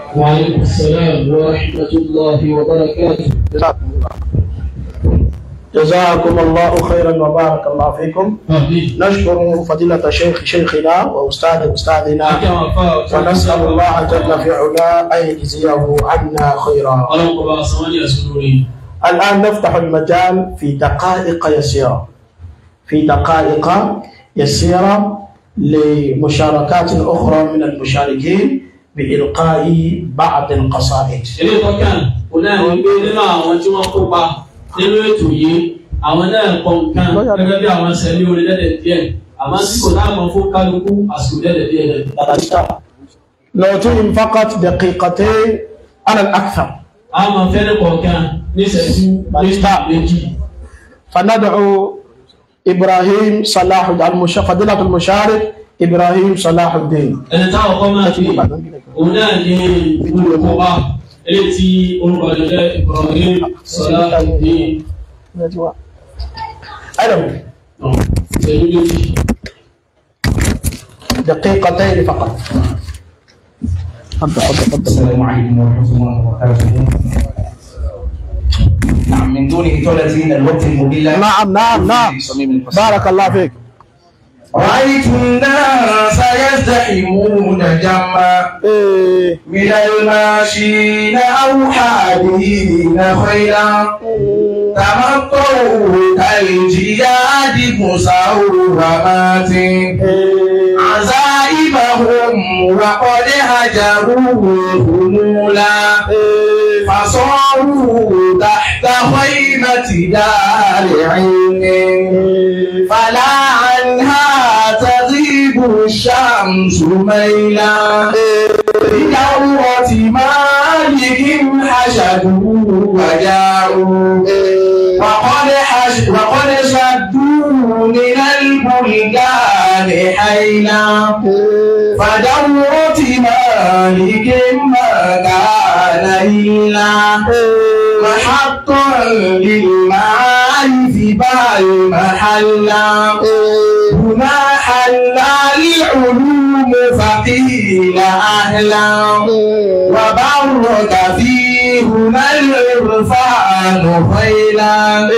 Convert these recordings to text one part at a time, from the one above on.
وعليكم السلام ورحمة الله وبركاته جزاكم الله جزاكم الله خيرا وبارك الله فيكم آمين نشكر فضيلة شيخ شيخنا وأستاذ أستاذنا ونسأل الله جل في علاه أن يجزيه عنا خيرا اللهم بارك سمعني أسروري الآن نفتح المجال في دقائق يسيرة في دقائق يسيرة لمشاركات أخرى من المشاركين بإلقاء بعض القصائد ilé tọ́kàn òun náà ní pé nínú àwọn tí wọ́n kópa nínú ètò yìí àwọn náà kọ nǹkan gẹ́gẹ́ bí àwọn sẹ́lẹ̀ orin lẹ́dẹ̀ díẹ̀ àmọ́ tí kò náà mọ̀ fún kálukú àsìkò lẹ́dẹ̀ díẹ̀ lẹ́dẹ̀. نعطيهم فقط دقيقتين على الأكثر a máa fẹ́ ní kọ̀ọ̀kan ní ìṣẹ́jú méjì méjì. فندعو إبراهيم صلاح المش... فضيلة المشارك إبراهيم صلاح الدين ẹni táwọn kọ́ máa fi òun náà ní olùkópa eléyìí tí orúkọ rẹ̀ jẹ́ Ibrahim Salahuddin ألو ìṣẹ́jú méjì. دقيقتين فقط تفضل تفضل تفضل السلام عليكم ورحمة الله وبركاته. نعم من دون إطالة من الوقت المضل نعم نعم نعم بارك الله فيك رأيت الناس يزدحمون جمعا إيه. من الماشين أو حادين خيلا تمطوا كالجياد مسورمات عزائمهم وقد هجروا همولا فصاروا تحت خيمة دار علم فلا عنها تغيب الشمس ميلا بدورة مالك حشدوا وجاءوا وقد حش وقد شدوا من البلدان حيلا فدورة مالك ما كان إلا محطا للمعارف بل محلا هنا حلا العلوم فقيل أهلا وبرك فيه هنا العرفان خيلا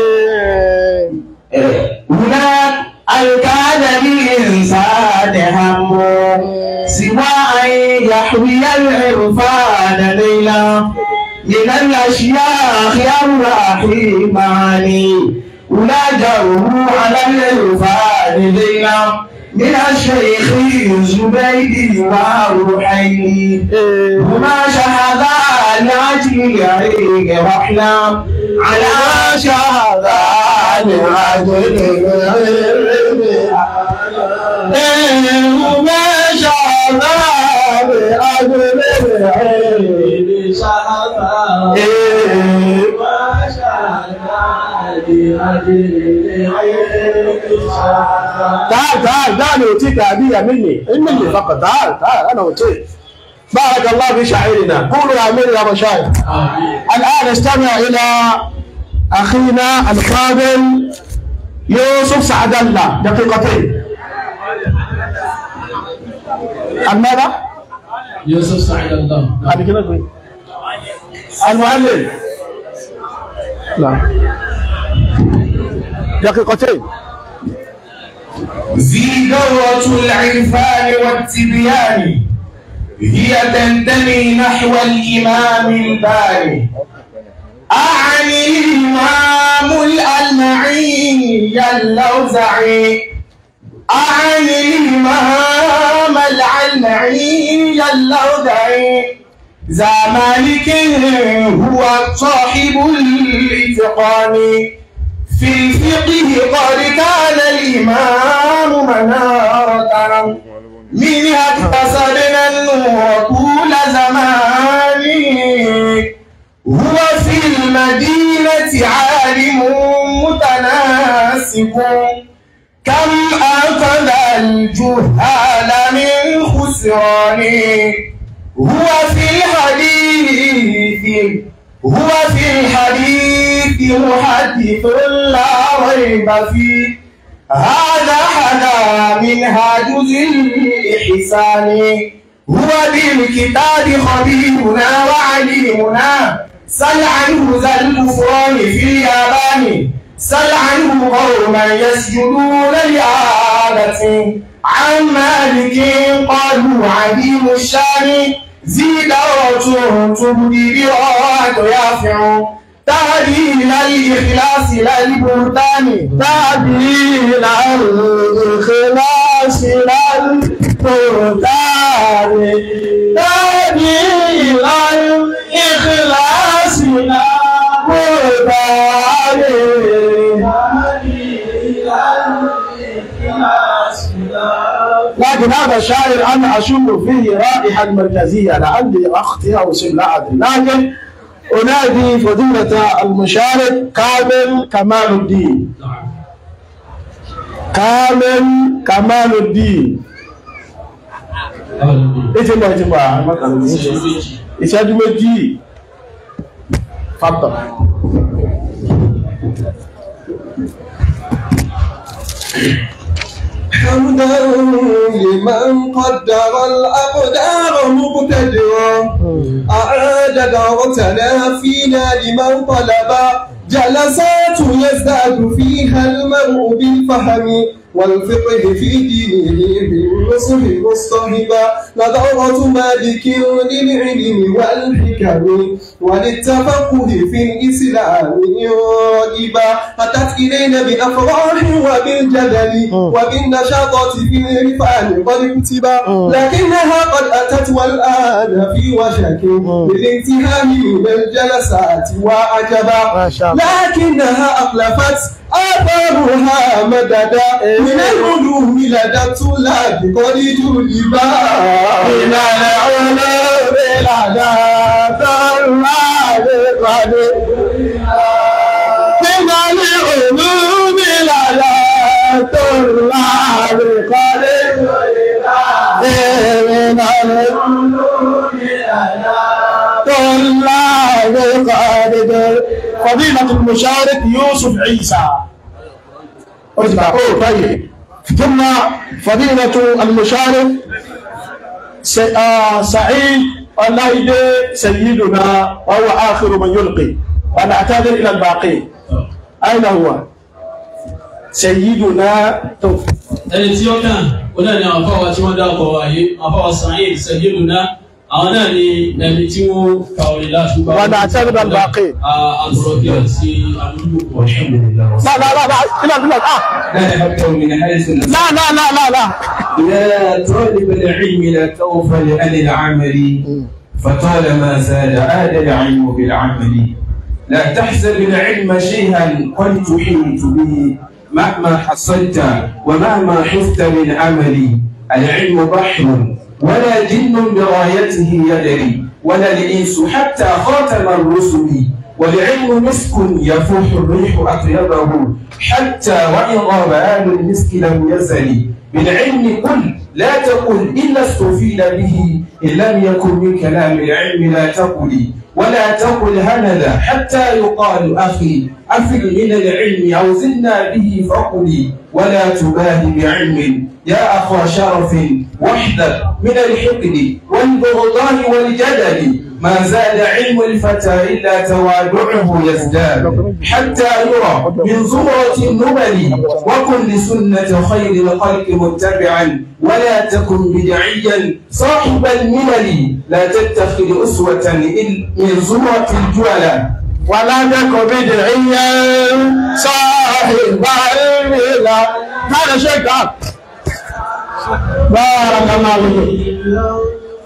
هناك الكاد الإنسان هم سوى أن يحوي العرفان ليلا من الأشياخ الرحيم علي ولجوا على العرفان ليلا من الشيخ زبيد وروحين هما شهدان عجل عيق رحلا على شهدان عجل هما شهدان عجل تعال تعال دعني أوتيك هدية مني مني فقط تعال تعال أنا أوتيك بارك الله في شاعرنا قولوا آمين يا مشايخ الآن استمع إلى أخينا الفاضل يوسف سعد الله دقيقتين ماذا؟ Yusuf Sa'id Allah. بعد كده كويس. المعلم لا دقيقتين زيدوة العرفان والتبيان هي تنتمي نحو الإمام الباري أعني الإمام الألمعي اللوزعي أعني الإمام العلمعي اللوزعي ذا مالك هو صاحب الاتقان في الفقه قد كان الإمام منارة منها اكتسبنا النور طول زمان هو في المدينة عالم متناسق كم أخذ الجهال من خسران هو في الحديث هو في الحديث محدث لا ريب فيه هذا حدا منهاج ذي الإحسان هو بالكتاب خبيرنا وعليمنا سل عنه ذا الكفران في اليابان سل عنه قوما يسجدون لآلة عن مالك قالوا عديم الشان زيدة تبدي براءة يافع تعديل الإخلاص لا البهتان تعديل الإخلاص للبهتان تعديل الإخلاص للبهتان لكن هذا الشاعر أنا أشم فيه رائحة مركزية لعلي أخطئ أو سم لا أدري لكن أنادي فضيلة المشارك كامل كمال الدين كامل كمال الدين ètò ìmọ̀ ìtìmọ̀ àmọ́kànlá ìṣẹ́jú méjì fàtọ̀ حمدا لمن قدر الأقدار مقتدرا أعاد دارتنا فينا لمن طلب جلسات يزداد فيها المرء بالفهم والفقه في دينه بالنصح مصطهبا نظرة مالك للعلم والحكم وللتفقه في الإسلام راغبا أتت إلينا بالأفراح وبالجدل وبالنشاطات في العرفان قد كتبا لكنها قد أتت والآن في وشك بالانتهاء من الجلسات وعجبا ما شاء الله. لكنها أخلفت آثارها مددا من العلوم لدى الطلاب قد جلبا من العلوم لدى الطلاب قد من العلوم لدى الطلاب قد من العلوم طلاب قد فضيلة المشارك يوسف عيسى ارجع اوه طيب ثم فضيلة المشارك س- آه، سعيد اللايدي سيدنا وهو آخر من يلقي ونعتذر إلى الباقي أين هو؟ سيدنا توف ẹni tí ó kàn ó náà ni àwọn afáwa tí wọ́n dá ọkọ̀ wáyé afáwa sàáyìn sẹ̀yìndùnà àwọn náà ni ẹni tí wọ́n ka orin láti gbà Wọ́n dá sẹ́gun náà bàákì. àgbọ̀rọ̀ bí àti àmúlùkọ̀ والحمد لله لا لا لا لا لا لا لا لا أكثر من حيث لا لا لا لا لا يا طالب العلم لا توفل عن العمل فطالما زاد عاد العلم بالعمل لا تحسب العلم شيئا قد تحيط به مهما حصلت ومهما حفت من عمل العلم بحر ولا جن برايته يدري ولا الإنس حتى خاتم الرسل والعلم مسك يفوح الريح أطيبه حتى وإن غاب آل المسك لم يزل بالعلم قل لا تقل إلا استفيد به إن لم يكن من كلام العلم لا تقل ولا تقل هنذا حتى يقال أخي أفل من العلم أو زدنا به فقل ولا تباهي بعلم يا أخا شرف واحذر من الحقد والبغضاء والجدل ما زاد علم الفتى إلا توادعه يزداد حتى يرى من زمرة النبل وكن لسنة خير الخلق متبعا ولا تكن بدعيا صاحب الملل لا تتخذ أسوة إل- من زمرة الجهل ولا تك بدعيا صاحب الملا هذا شيء تعال بارك الله فيكم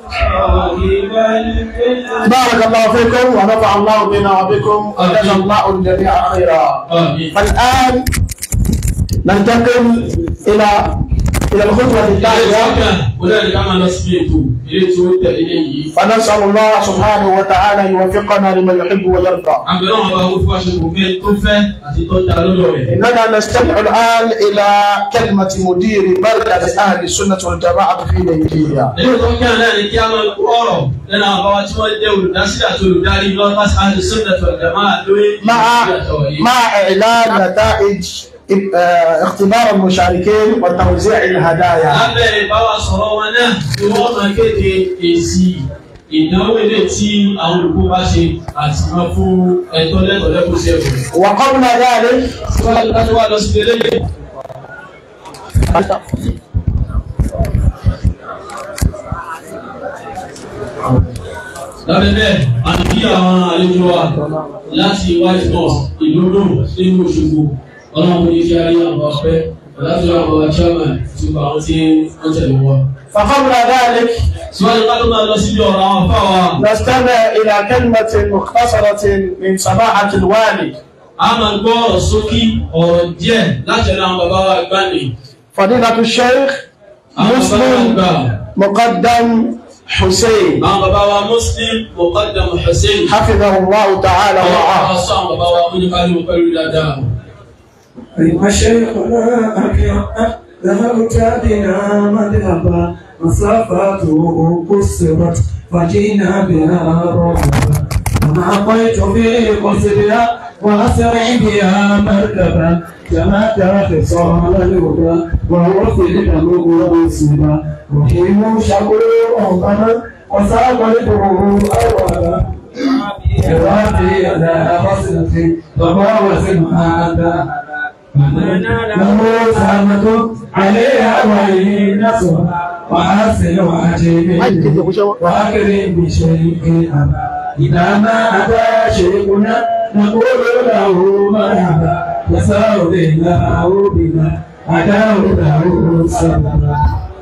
بارك الله فيكم ونفع الله بنا وبكم وجزا الله الجميع خيرا آمين. فالآن ننتقل إلى إلى الخطوة ilé tí ó الثانية kàn ó náà ni ká máa lọ sí ètò ilé tí ó tẹ̀lé léyìí فنسأل الله سبحانه وتعالى أن يوفقنا لما يحب ويرضى àbẹ̀rẹ̀ wọn bá wọ́n fún aṣọ kò fẹ́ tó fẹ́ àti tó dá lọ́dọ̀ rẹ̀. إننا نستمع الآن إلى كلمة مدير مركز أهل السنة والجماعة في نيجيريا nínú tó ń kí àná ni kí a máa kó ọ̀rọ̀ lẹ́nu àwọn bàbá tí wọ́n jẹ́ olùdásílẹ̀ àti olùdarí lọ́wọ́ àti àti sọ́dọ̀ tó ẹ̀jẹ̀ máa lórí مع ìgbésí àtọwọ̀ yìí. مع إعلان نتائج آه، اختبار المشاركين وتوزيع الهدايا lábẹ́ ìbáwa sọ̀rọ̀ wọn náà ni wọ́n máa kéde èsì ìdánwò ilé tí àwọn olùkọ́ bá ṣe àti wọn fún ẹ̀tọ́ lẹ́tọ̀ọ́ lẹ́kọ̀ọ́ sí ẹ̀kọ́. وقبل ذلك síwájú ká tó wá lọ sí eléyìí. lábẹ́ bẹ́ẹ̀ a ń kí àwọn àlejò wa láti white house ìlúdò nínú Òṣogbo ọlọ́run ní kí a rí àwọn ọpẹ́ láti àwọn ọba chairman ti gba àwọn tí wọ́n tẹ̀lé wa. فقبل ذلك síwájú ká tó máa lọ síbi ọ̀rọ̀ àwọn afá wa. نستمع إلى كلمة مختصرة من سماحة الوالي a máa gbọ́ ọ̀rọ̀ sókí ọ̀rọ̀ díẹ̀ láti ẹ̀rọ àwọn bàbá wa gbani. فضيلة الشيخ àwọn bàbá wa مسلم gbà. مقدم حسين àwọn bàbá wa muslim muqaddam hussein. حفظه الله تعالى àwọn bàbá ورعاه wa sọ àwọn bàbá wa oníkàlù pẹ̀lú dáadáa. أيها شيخنا أكرم ذهبت بنا مذهبا مسافته قصرت فجينا بها رغبا وما قيت في قصرها وأسرع بها مركبا كما ترى خصال الهدى وهو في الأمر والسبا رحيم شكور أمنا وساقته أولا إرادي على بصرتي وباوس هذا له سامة عليها وهي نصرها وحسن وعجيب وأكرم بشيء أبا إذا ما أتى شيخنا نقول له مرحبا يسار له بنا أداه له سببا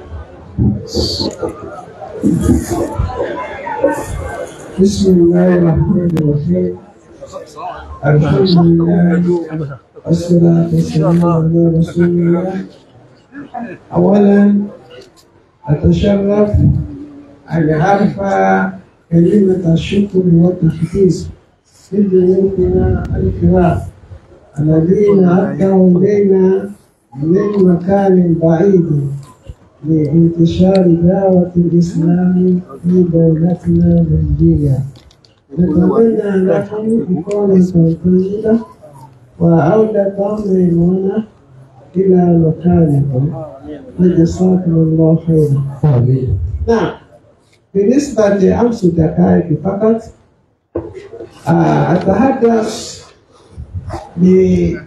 بسم الله الرحمن الرحيم الحمد لله والصلاة والسلام على رسول الله أولا أتشرف أن أرفع كلمة الشكر والتحديث لضيوفنا الكرام الذين أتوا إلينا من مكان بعيد لانتشار دعوة الإسلام في دولتنا نيجيريا نتمنى لكم إقامة طيبة وعودة ميمونة إلى مكانكم وجزاكم الله خيرا. نعم بالنسبة لأمس دقائق فقط آه، أتحدث بإحدى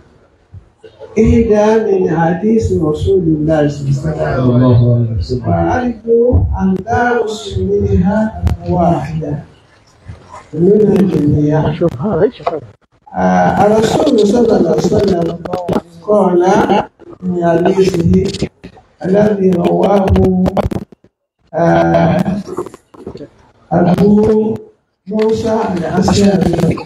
من حديث رسول الله صلى الله عليه وسلم وأرجو أن درس منها واحدة من الجميع آه، الرسول صلى الله عليه وسلم قال في حديثه الذي رواه آه، أبو موسى الأشعري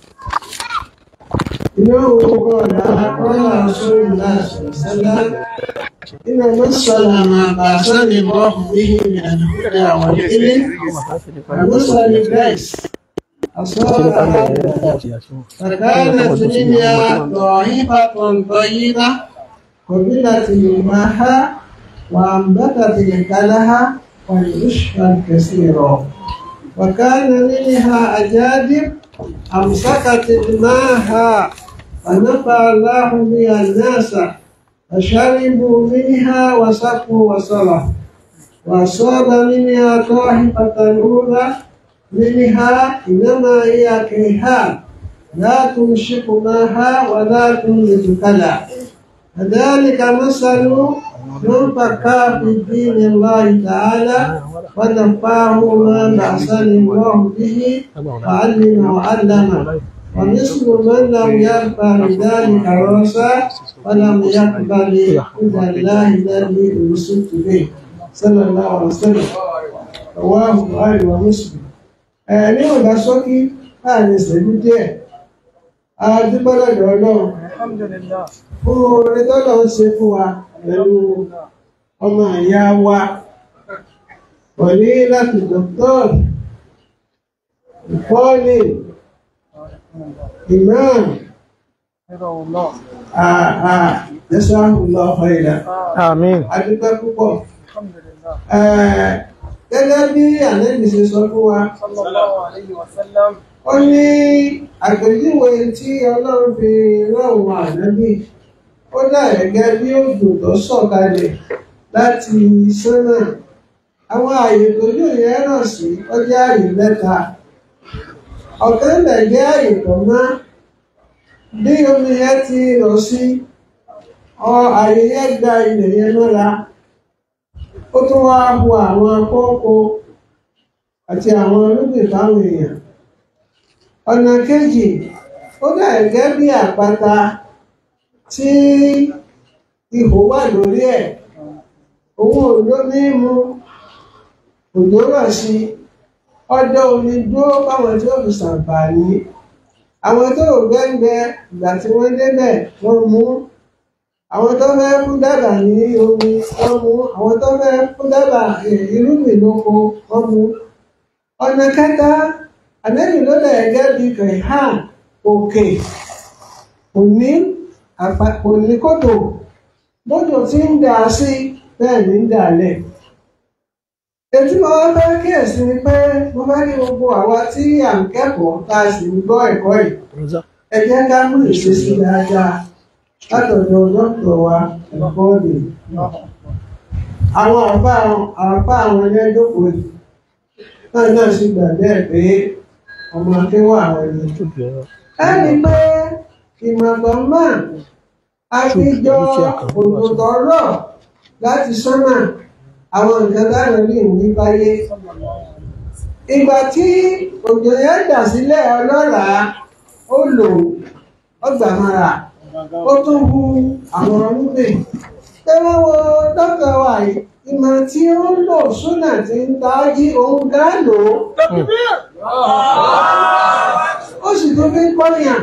إنه قال قال رسول الله صلى الله عليه وسلم إن مثل ما بعثني الله به من الهدى والعلم كمثل الجيش أصاب فكانت الدنيا ضعيفة طيبة قبلت الماء وأنبتت الكلها والعشب كثيرا وكان منها أجادب أمسكت الماء فنفع الله بها الناس فشربوا منها وسقوا وصلوا وأصاب منها طائفة الأولى منها إنما هي كيهان لا تمسك ماها ولا تنبت كلا كذلك مثل من فكر في دين الله تعالى ونفاه ما بعثني الله به وعلم وعلم ومثل من لم يرفع ذلك راسا ولم يقبل هدى الله الذي ارسلت به صلى الله عليه وسلم رواه البخاري ومسلم ní ọ̀gá sọ́kí láàrin ìṣẹ́jú díẹ̀ adúgbọ́lọ́dọ̀ ọlọ́run fún orin tọ́lọ̀ ń ṣe fún wa pẹ̀lú ọmọ ìyá wa pẹ̀lú láti dọ́kítọ́ọ̀rù ìfọ́ọ̀lì imam ẹ̀sánùlọ́ ọ̀hìnà آمين adúgbẹ́ púpọ̀ gẹ́gẹ́ bí ànẹ́bì ṣe sọ fún wa ó ní àgbèjúwe tí ọlọ́run fi rán òun ànábì ó dà gẹ́gẹ́ bí òjò tó sọ̀kalẹ̀ láti sánmà àwọn ààyè tójú yẹn ràn sí ó jẹ́ ààyè mẹ́ta ọ̀kan lẹ̀ jẹ́ ààyè tó mọ́ bí omi yẹn ti rọ̀ sí ọ ààyè yẹn gba ilẹ̀ yẹn mọ́ra ó tún wá hu àwọn kókó àti àwọn olóògbé fáwọn èèyàn ọ̀nà kejì ó dà gẹ́gẹ́ bí àpáta tí ihò wà lórí ẹ̀ òun ò lómi mu òjò rọ̀ sí ọdọ omi dúró fáwọn tí ó fi ṣàǹfààní àwọn tó ò gbẹ́ngbẹ́ ìgbà tí wọ́n débẹ̀ wọ́n mú àwọn tó fẹ́ fún dábàá ní omi wọ́n mú àwọn tó fẹ́ fún dábàá irúgbìn lóko wọ́n mú ọ̀nà kẹta àlẹ́yìn ló lẹ̀ gẹ́gẹ́ bí kẹ̀hán òkè òní òní kòtò bójú tí ń dà sí bẹ́ẹ̀ ní ń dà lẹ̀ ètí mo wá fẹ́ kíyèsí ni pé mo fẹ́ rí gbogbo àwa tí à ń kẹ́kọ̀ọ́ tá a sì ń gbọ́ ẹ̀kọ́ yìí ẹ jẹ́ ká mú ìṣesí dáadáa látọ̀dọ̀ dókítà wa ẹ̀kọ́ọ̀dì àwọn àpá àwọn ẹgbẹ́ jókòó yìí náà náà sì gbà bẹ́ẹ̀ pé ọmọ akéwà àwọn ẹni ẹni pé ìmọ̀gbọ̀n máa àfijọ́ òdòdó rọ̀ láti sánmà àwọn nǹkan dáná ní ìwé báyé ìgbà tí òjò yẹn dà sílẹ̀ ọlọ́ràá ó lò ọgbàmọ́ra ó tún hu àwọn ọmọdé tẹ́wọ́ wo dókítà wa yìí ìmọ̀ tí ó ń lò súnà tí ń tají òun gá lò ó sì tún fi ń pọ́nìyàn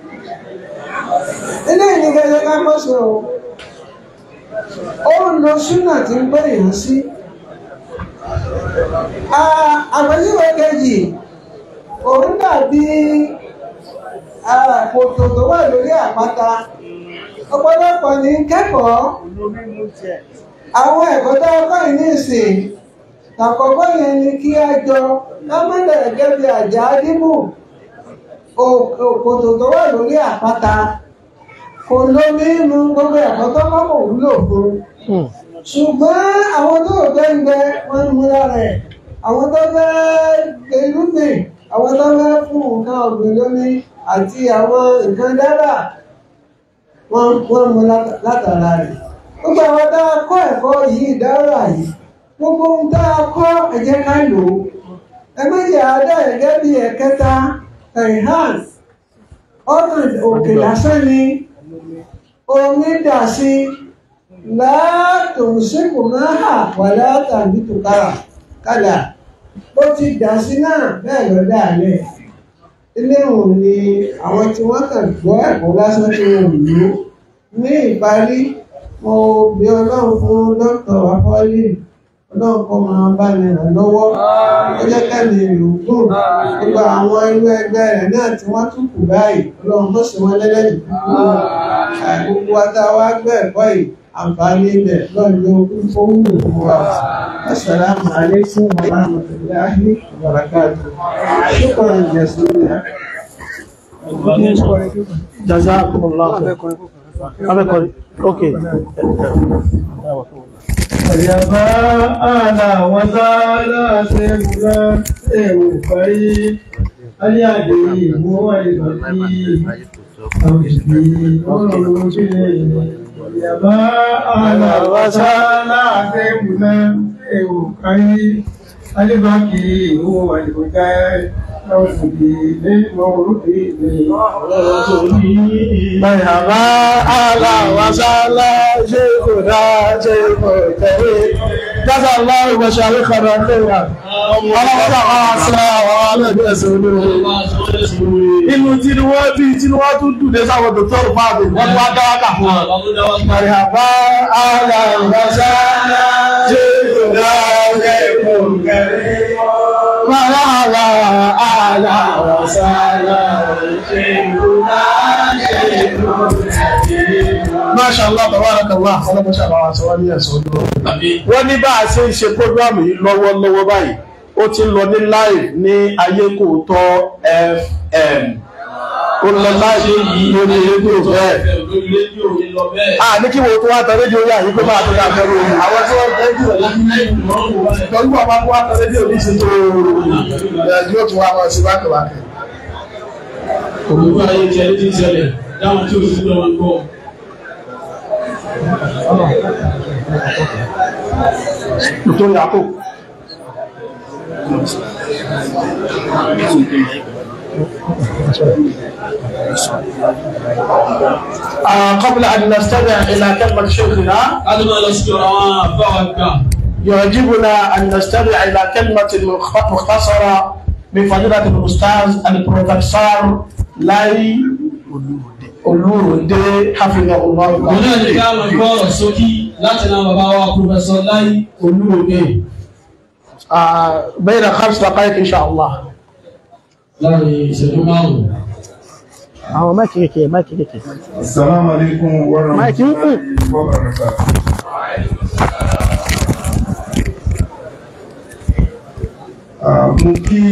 eléyìí ní gẹ́gẹ́ ká kọ́ sí o ó ń lo súnà tí ń pọ́nìyàn sí àpèjúwe kejì òun dàbí kòtò tó wà lórí àpáta ọ̀pọ̀lọpọ̀ ní kẹ́kọ̀ọ́ àwọn ẹ̀kọ́ tó ọkọ̀ yìí ní ìsìn àkọ́kọ́ yẹn ni kí a jọ lámọ́lẹ̀ ẹ̀gẹ́ bí àjà dímù kòtò tó wà lórí àpáta kò lómi mú gbogbo ẹ̀kọ́ tó kọ́kọ́ wúlò fún ṣùgbọ́n àwọn tó gbẹ́ngbẹ́ wọ́n mú lára ẹ̀ àwọn tó fẹ́ gbẹlúgbìn àwọn tó fẹ́ fún nǹkan ọ̀gbìn lómi àti àwọn nǹkan dábà wọ́n mú látara rẹ̀ gbogbo àwọn tá a kọ́ ẹ̀kọ́ yìí dára yìí gbogbo ohun tá a kọ́ ẹ jẹ́ ká lò ó ẹ méjì àádọ́ ẹ̀gẹ́ bíi ẹ̀kẹta ẹ̀hán ọ̀nà òkè lásán ni omi dà sí látòǹsìnkù máa hà wà látàbí tòkàrà kálà ó ti dà sí náà bẹ́ẹ̀ lọ dáalẹ̀ ilé ìwọ̀n ni àwọn tí wọ́n kàn gbọ́ ẹ̀kọ́ lásán tí wọ́n lò ní ìparí mo bí ọlọ́run fún dókítà afọ́lì ọlọ́run kọ́ máa bá mi ràn lọ́wọ́ ó jẹ́ kẹ́mi ìlúgùn gbogbo àwọn irú ẹgbẹ́ rẹ̀ náà tí wọ́n tún kù báyìí ọlọ́run tó sì wọ́n lẹ́lẹ́dì gbogbo àtàwọn àgbẹ̀ ẹ̀kọ́ yìí àǹfààní ilẹ̀ lọ́jọ́ fún fún wa assalamu alaikum wa rahmatullahi wa barakatuh shukran jasilan jazakumullah abẹ́kọ̀rí ok Àyàbá àlà wọn sáálà ṣe múlá ẹ̀wò parí. Alẹ́ àdè ìmú àìbàbí àwọn ìbí ọ̀rọ̀ ojú rẹ̀. Àyàbá àlà wọn sáálà ṣe múlá ẹ̀wò parí. Alébákì ìmú àìbàbí àwọn ìbí lẹ́yìn orúkè lẹ́yìn. Bàyàbá aláwàsálà ṣe kò dá ṣe kò tẹ̀lé. Jásà lọ́rùn wọ̀ṣà lókàrà lẹ́yà. Ọlọ́pàá àwọn àṣà àwọn alẹ́bí ẹ̀sẹ̀ olóòrùn. Inú tí ni wọ́n bí tí ni wọ́n tún dùn sáwọn dòtọ́rù fáàbì wọ́n tún wá dáwákà fún wọn. Bàyàbá aláwàsálà ṣe kò dá ṣe kò tẹ̀lé. Bàyàbá aláwàsálà ṣe kò dá ṣe kò tẹ̀lé. Masha Allah, tabarakallah, ọlọ́mọṣẹ́ àwọn aṣọ wá ní ẹ̀sọ́ ọdún wọ́n ní bá a ṣe ń ṣe prógrámù yìí lọ́wọ́lọ́wọ́ báyìí ó ti ń lọ ní live ní ayékòótọ́ fm ó lọ láti lórí rédíò bẹ́ẹ̀. lórí rédíò ní lọ bẹ́ẹ̀. a ní kí wo tó wá tẹ rédíò yà yí pé máa tó dáa fẹ́rù omi. àwọn tí wọ́n tẹ rédíò lẹ́yìn lọ́gbà máa tó wá tẹ rédíò ní ṣe tó ẹ̀ yóò tún wá máa ṣe bákẹ́bákẹ́. Òmùgbọ́ ayé jẹ́ ní ìṣẹ̀lẹ̀ dáwọn tí ó sì lọ́wọ́ ń bọ̀. nítorí àkó. قبل أن نستمع إلى كلمة شيخنا Láti máa lọ sí ọ̀rọ̀ àwọn àbáwá gbà. يعجبنا أن نستمع إلى كلمة مخ- مختصرة من فضيلة الأستاذ البروفيسور لاي Olúròdé حفظه الله Òun náà ní ká lọ gbọ́ ọ̀rọ̀ sókí láti náà bàbá wa Pòfẹ́sọ̀ Láì Olúròdé. آه، بين خمس دقائق إن شاء الله Láàrin ìṣẹ́jú márùn-ún. àwọn máìkì kékeré máìkì kékeré. Assalamu alaikum wa Máìkì ń kù. rahmatullahi wa barakatuh. Ah, Mo kí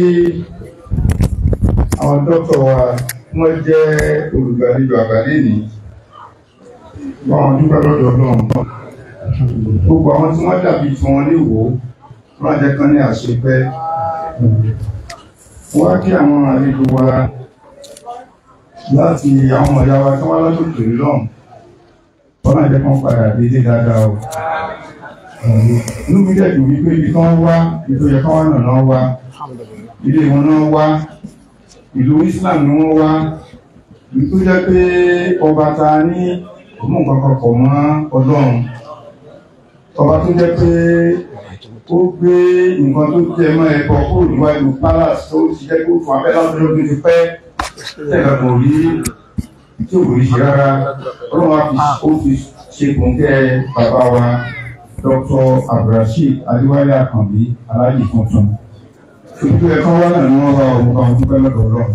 àwọn dọ́kítọ̀ wa wọ́n jẹ́ olùgbàlejò àgbàlẹ́ ní wọ́n dúpẹ́ lọ́dọ̀ náà. Gbogbo àwọn tí wọ́n dàbí tí wọ́n lè wò wọ́n jẹ́ kan ní àṣepẹ́. Wọ́n á kí àwọn àlejò wa láti àwọn ọmọ ìyá wa tí wọ́n lọ́dún tòrí lọ́hùn wọ́n máa jẹ́ kán padà dédé dáadáa o inú mi dẹ̀ dùn wípé ibi tán wá ètò yẹ kán wá nà náà wá ilé wọn náà wá ìlú Islam ni wọ́n wá ìlú tó jẹ́ pé ọba ta ní òmù kankan pọ̀ mọ́ Ọlọ́run ọba tó jẹ́ pé ó gbé nǹkan tó jẹ mọ́ ẹ̀kọ́ kúrò níwájú palace tó ti jẹ́ kó fún abẹ́lá ọdún ti pẹ́ tẹ́lẹ̀ kò rí tí ò rí ṣe rárá ọlọ́run á fi ó fi ṣe kòńkẹ́ bàbá wa Dr. abdulrasheed adéwálé àkànbí aláàjì tuntun ìpínlẹ̀ ẹ̀kọ́ wá náà ni wọ́n bá ọmọ bá wọn dúpẹ́ lọ́dọ̀ ọlọ́run.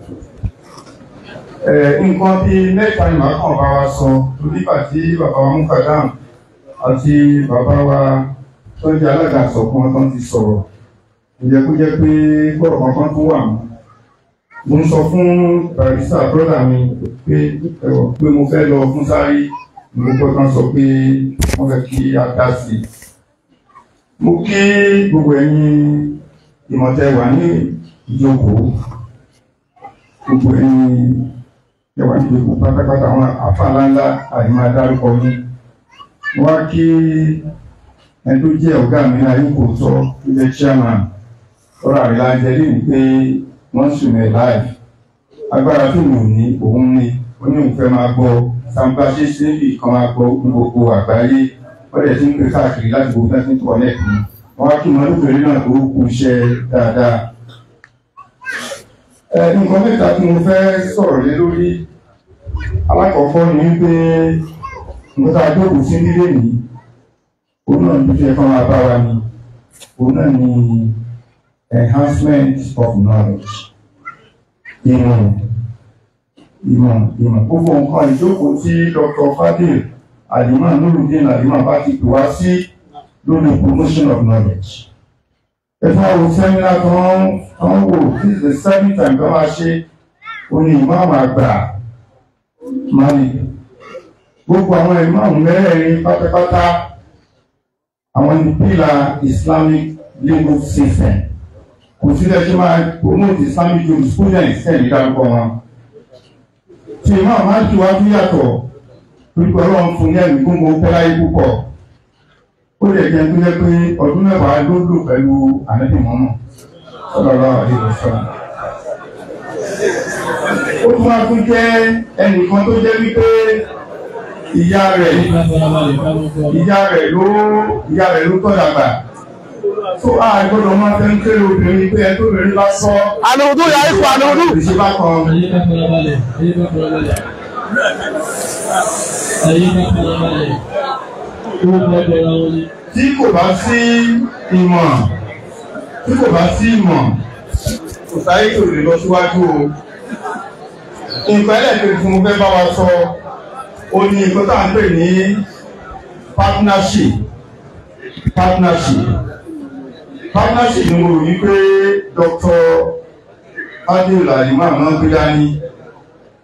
nǹkan bíi mẹ́ta ni màá kàn bá wa sọ nígbà tí bàbá wa mukadam àti bàbá wa tó ń jẹ́ alága àsọ̀kan tó ń ti sọ̀rọ̀ ìjẹ́kújẹ́ pé gbọ́dọ̀ kankan tó wà mọ́ mo ń sọ fún barista brọ́dà mi pé ẹ̀wọ̀ pé mo fẹ́ lọ fún sáré mo gbọ́ kan sọ pé wọ́n fẹ́ kí a dá sí i. mo kí gbogbo ẹ̀yin ìmọ̀tẹ́ wà ní ìjókòó gbogbo ẹ̀yin ẹwà ní ìjókòó pátápátá àwọn àfàlàńlá àìmọ́ adárúkọ yín. mo wá kí ẹni tó jẹ́ ọ̀gá mi náà yín kò tọ́ tó jẹ́ chairman ọ̀rọ̀ àrílá jẹ́ lé ní pé wọ́n sùn mẹ́ láì agbára tó mò ní òun ní oníhùnfẹ́ máa gbọ́ sàǹbà ṣe ṣe ń bì kan máa gbọ́ ní gbogbo àgbáyé wọ́n dẹ̀ ti ń pè káàkiri láti gbogbo fẹ́ẹ́ tó ọ̀lẹ́ kù wọ́n wá kí wọn lóbìnrin náà tó kú iṣẹ́ dáadáa. ẹ nǹkan mẹ́ta tí mo fẹ́ sọ̀rọ̀ lé lórí alákọ̀ọ́kọ́ ni wípé nǹkan tá a jókòó sí nílé nìí òun náà ní fẹ́ kọ́ máa bá wa ni òun náà ní enhancement of knowledge. Ìmọ̀ ìmọ̀ ìmọ̀ gbogbo nǹkan ìjókòó tí Dr. Fadil Alimah Nurudin Alimah bá ti pè wá sí lórí promotion of knowledge. Ẹ̀fọ́ àwọn sẹ́mínà tó ń wò this is the seventh time tó máa ṣe oní ìmáàmù àgbà Malik. Gbogbo àwọn ìmáàmù mẹ́rẹ̀ẹ̀rin pátápátá àwọn ní pílà Islamic legal system kò sí lẹ́sẹ̀ máa promote islamic jurisprudence tẹ̀lé dárúkọ wọn. tí ìmọ̀ máa ń tù wá fún yàtọ̀ torí pé ọlọ́run fún ní ẹ̀mí gbogbo pẹ́láyé púpọ̀. ó lè jẹ́ tó jẹ́ pé ọdún mẹ́wàá ló lò pẹ̀lú ànábì mọ́mọ́ sallallahu alaihi wasallam. ó tún wá tún jẹ́ ẹnìkan tó jẹ́ wípé ìyá rẹ̀ ìyá rẹ̀ ló ìyá rẹ̀ ló tọ́ dàgbà tó a gbọ́dọ̀ máa fẹ́ ń kéré obìnrin pé ẹ tó bẹ̀rẹ̀ bá sọ. àlùwùdú yà ikú àlùwùdú. ìṣe bá kan. Ayé bá fara balẹ̀, ayé bá fara balẹ̀. Ayé bá fara balẹ̀. Owó bá bẹ̀rẹ̀ wọn ni. tí kò bá sí ìmọ̀ tí kò bá sí ìmọ̀ kò sáyé kò lè lọ síwájú o. nǹkan ẹlẹ́ẹ̀kejì tí mo fẹ́ bá wa sọ ó ní nǹkan tá à ń pè ní partnership partnership partnership ni mo rò wípé Dr. Adéọlá Alimah máa ń gbé dání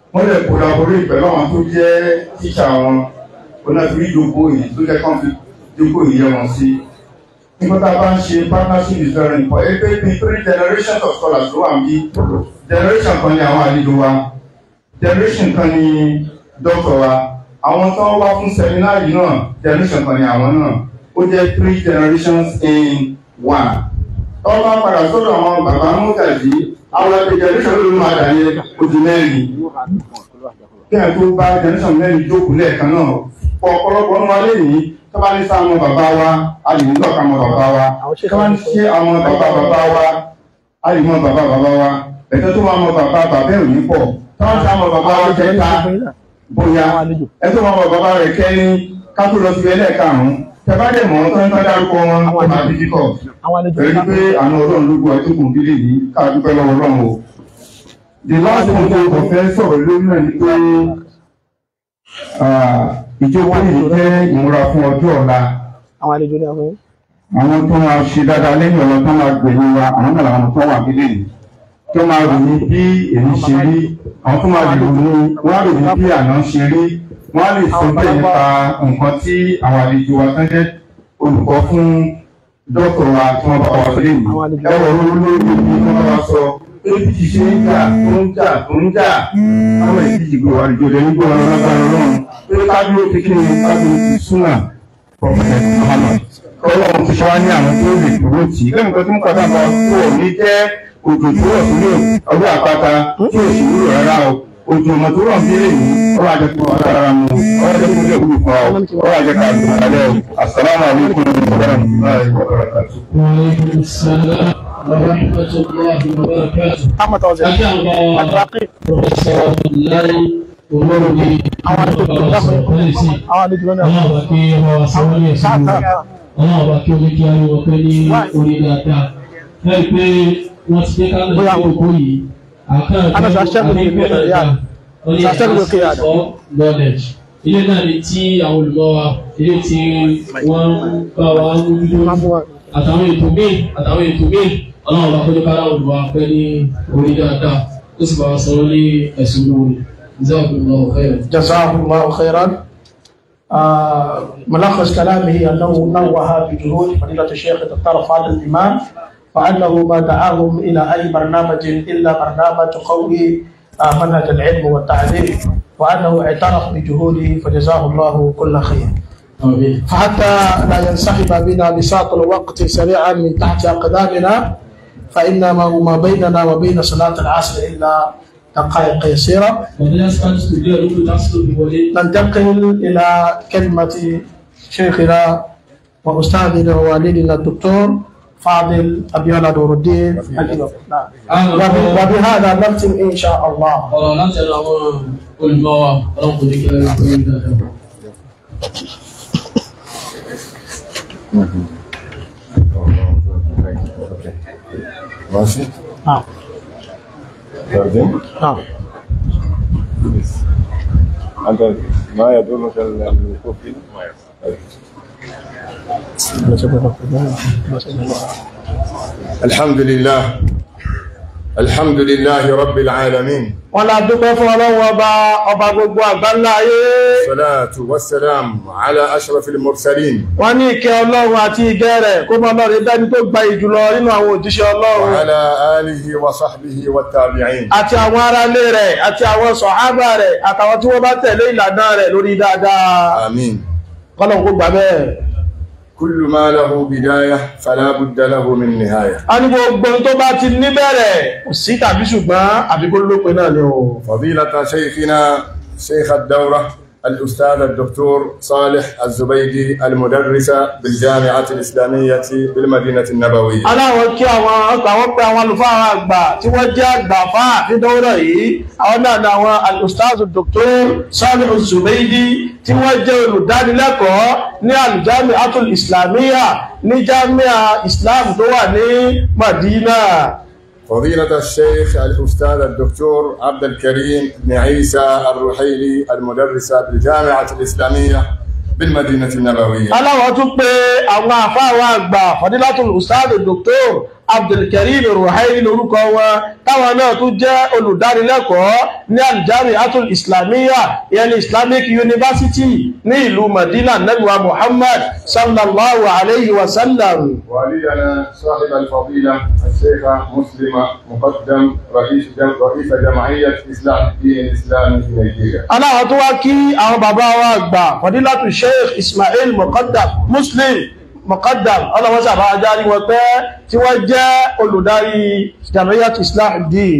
wọ́n lè collaborate pẹ̀lú àwọn tó jẹ́ tíṣà wọn onáfírí ìjókòó yìí tó jẹ́ kán fi jókòó yìí yẹ wọn sí nígbà tá a bá ń ṣe partnership is very important ẹgbẹ́ bíi three generations of scholars ló wà ń bí generation kan ní àwọn àlejò wa generation kan ní doctor wa àwọn tó ń wá fún seminar yìí náà generation kan ní àwọn náà ó jẹ́ three generations in one tọ́wọ́ bá padà sọ́dọ̀ àwọn bàbá mọ́gàjì àwọn ẹgbẹ́ generation ló máa dà ní ojú mẹ́rin kí ẹ̀ tó bá generation mẹ́rin jókòó lẹ́ẹ̀kan náà pọ̀ ọ̀pọ̀lọpọ̀ ọmọ alẹ́ yìí tó bá ní sá àwọn bàbá wa a lè nílò ká àwọn bàbá wa tó bá ní ṣe àwọn bàbá bàbá wa a lè mọ bàbá bàbá wa ẹ̀tọ́ tó máa mọ bàbá bàbá ẹ̀ ò ní pọ̀ tó bá ní sá àwọn bàbá wa kẹta bóyá ẹ tó máa mọ bàbá rẹ̀ kẹ́ni ká tó lọ sí ẹlẹ́ẹ̀karùn-ún tẹ bá dẹ̀ mọ́ tó ń tọ́ dárúkọ wọn ó máa dídí kọ̀ pẹ̀lú pé àánú ọlọ́run ló gbọ́ ẹ tó kùn bílẹ̀ yìí ká dúpẹ́ lọ́wọ́ ọlọ́run o the last one tó kò fẹ́ sọ̀rọ̀ lórí náà ni pé ìjókòó yìí jẹ́ ìmúra fún ọjọ́ ọ̀la àwọn àlejò ní àwọn àwọn tó máa ṣe dáadáa lẹ́yìn ọ̀la tó máa gbẹ̀yìn wa àwọn náà làwọn tó wà nílé yìí tó máa ròyìn bí èyí ṣe rí àwọn tó máa ròyìn wọ́n á ròyìn bí àná ṣe rí wọ́n á lè sọ bẹ́ẹ̀ nípa nǹkan tí àwọn àlejò wa tó jẹ́ olùkọ́ fún dọ́kọ̀ wa tí wọ́n bá wa sọ lẹ́yìn ẹ̀rọ olórí bí wọ́n bá wa sọ pé bí ti ṣe ń jà tó ń jà tó ń jà àwọn èyí ti gbé wa àlejò rẹ̀ nígbà wọn lágbára ọlọ́run pé kájú ó ti kí ni kájú ó ti súnà pọ̀fẹ́ Muhammad ọlọ́run ti ṣe wá ní àwọn tó lè dúró tì í lẹ́nu kan tí mo kọ́ sábà kó o ní jẹ́ òjò tó rọ̀ sílé ọdún àpáta tí ò sì wúlò rárá o òjò ọmọ tó rọ̀ sílé yìí ọlọ́run àjẹ kó wọ́n dára mu ọlọ́run àjẹ kó lè wúlò fún ọ ọlọ́run àjẹ ká lù alẹ́ o asalaamu alaykum wa rahmatulahi wa barakatuh. وعليكم السلام ورحمة الله وبركاته. ahmed ọzọ أجل àtàkì Professor Abdullahi Olórí àwọn àlejò ní Ọba àwọn Sọ̀kọ́lẹ́sì. àlejò ní Ọlọ́run bá kí ọba wa sanwó ní ẹ̀sìn rẹ̀. Ọlọ́run bá kí omi kí ayé wọ pé ní orí dáadáa. Lẹ́yìn pé wọ́n ti dé kálọ̀ sí òkú yìí. Àkáǹtì Ana sa ṣẹ́gun ní ìlú Riyadh. Sa ṣẹ́gun ní Riyadh. knowledge. Ilé náà ni tí àwọn olùmọ̀ wa, ilé tí wọ́n bá wa ń mójútó àtàwọn ètò míì àtàwọn ètò míì ọlọ́run bá kọjú kára olùwà pẹ́ ní orí dáadáa ó sì bá wa sọ̀rọ̀ ní ẹ̀sùn lórí jazakumullahu khairan. جزاه الله خيرا آه، ملخص كلامه انه نوه بجهود فضيله الشيخ الدكتور فاضل الامام وانه ما دعاهم الى اي برنامج الا برنامج قوي آه، منهج العلم والتعليم وانه اعترف بجهوده فجزاه الله كل خير. Àmín. فحتى لا ينسحب بنا بساط الوقت سريعا من تحت أقدامنا فإنما ما بيننا وبين صلاة العصر إلا دقائق يسيرة Ọ̀dọ́ yà sáà studio lóko lásìkò bí wọlé. ننتقل إلى كلمة شيخنا وأستاذنا ووالدنا الدكتور فاضل أبيانا نور الدين الإمام نعم. Àwọn وب- ọ̀rọ̀ وبهذا نختم إن شاء الله ọ̀rọ̀ láti ẹnu àwọn olùmọ̀ wa ọlọ́run kò ní kí ẹ̀rọ pé ní dáadáa. ماشي نعم بعدين نعم انت ما يدرك الوقوف الحمد لله الحمد لله رب العالمين wọ́n la dúpẹ́ fún ọlọ́run ọba ọba gbogbo àgbáńlá ayé الصلاة والسلام على أشرف المرسلين wọ́n ní ìkẹ́ ọlọ́run àti ìgẹ́ rẹ̀ kó mọ́ lọ́rin dání tó gba ìjùlọ nínú àwọn òjíṣẹ́ ọlọ́run وعلى آله وصحبه والتابعين àti àwọn aráalé rẹ̀ àti àwọn sọ̀hábà rẹ̀ àtàwọn tí wọ́n bá tẹ̀lé ìlànà rẹ̀ lórí dáadáa آمين kọ́lọ̀ kó gbà bẹ́ẹ̀. كل ما له بداية فلا بد له من نهاية a ní gbogbo ohun tó bá ti níbẹ̀rẹ̀ kò sí tàbí ṣùgbọ́n àbíkó lópin náà ni o. فضيلة شيخنا شيخ الدورة الأستاذ الدكتور صالح الزبيدي المدرس بالجامعة الإسلامية بالمدينة النبوية aláwọ̀ kí àwọn ọkọ̀ àwọn pé àwọn àlùfáà àwọn àgbà tí wọ́n jẹ́ àgbà fáà ní dọ́wọ́dọ̀ yìí àwọn náà ni àwọn alustaz dr Salih Zubaydi tí wọ́n jẹ́ olùdánilẹ́kọ̀ọ́ ní alùjámi atul islamiyya ní jami'a islam tó wà ní madina فضيلة الشيخ الأستاذ الدكتور عبد الكريم بن عيسى الرحيلي المدرس بالجامعة الإسلامية بالمدينة النبوية aláwọ̀ tún pé àwọn àfáà àwọn àgbà fadilatul ustaz dr abdulkarim ruhaili lórúkọ wọn táwọn náà tún jẹ́ olùdánilẹ́kọ̀ọ́ ní aljami atul islamiyya ìyẹn ní islamic university ní ìlú madina nabiwa muhammad sallallahu alayhi wa sallam والدنا صاحب الفضيلة الشيخ مسلم مقدم رئيس جم... رئيس جمعية إصلاح الدين الإسلامي في نيجيريا. aláwọ̀ tó wá kí àwọn bàbá wa gbà fadilatu sheikh ismail muqaddam muslim muqaddam ọlọ́wọ́sà bá ajárí wọn pẹ́ tí wọ́n jẹ́ olùdarí jamiyat islah din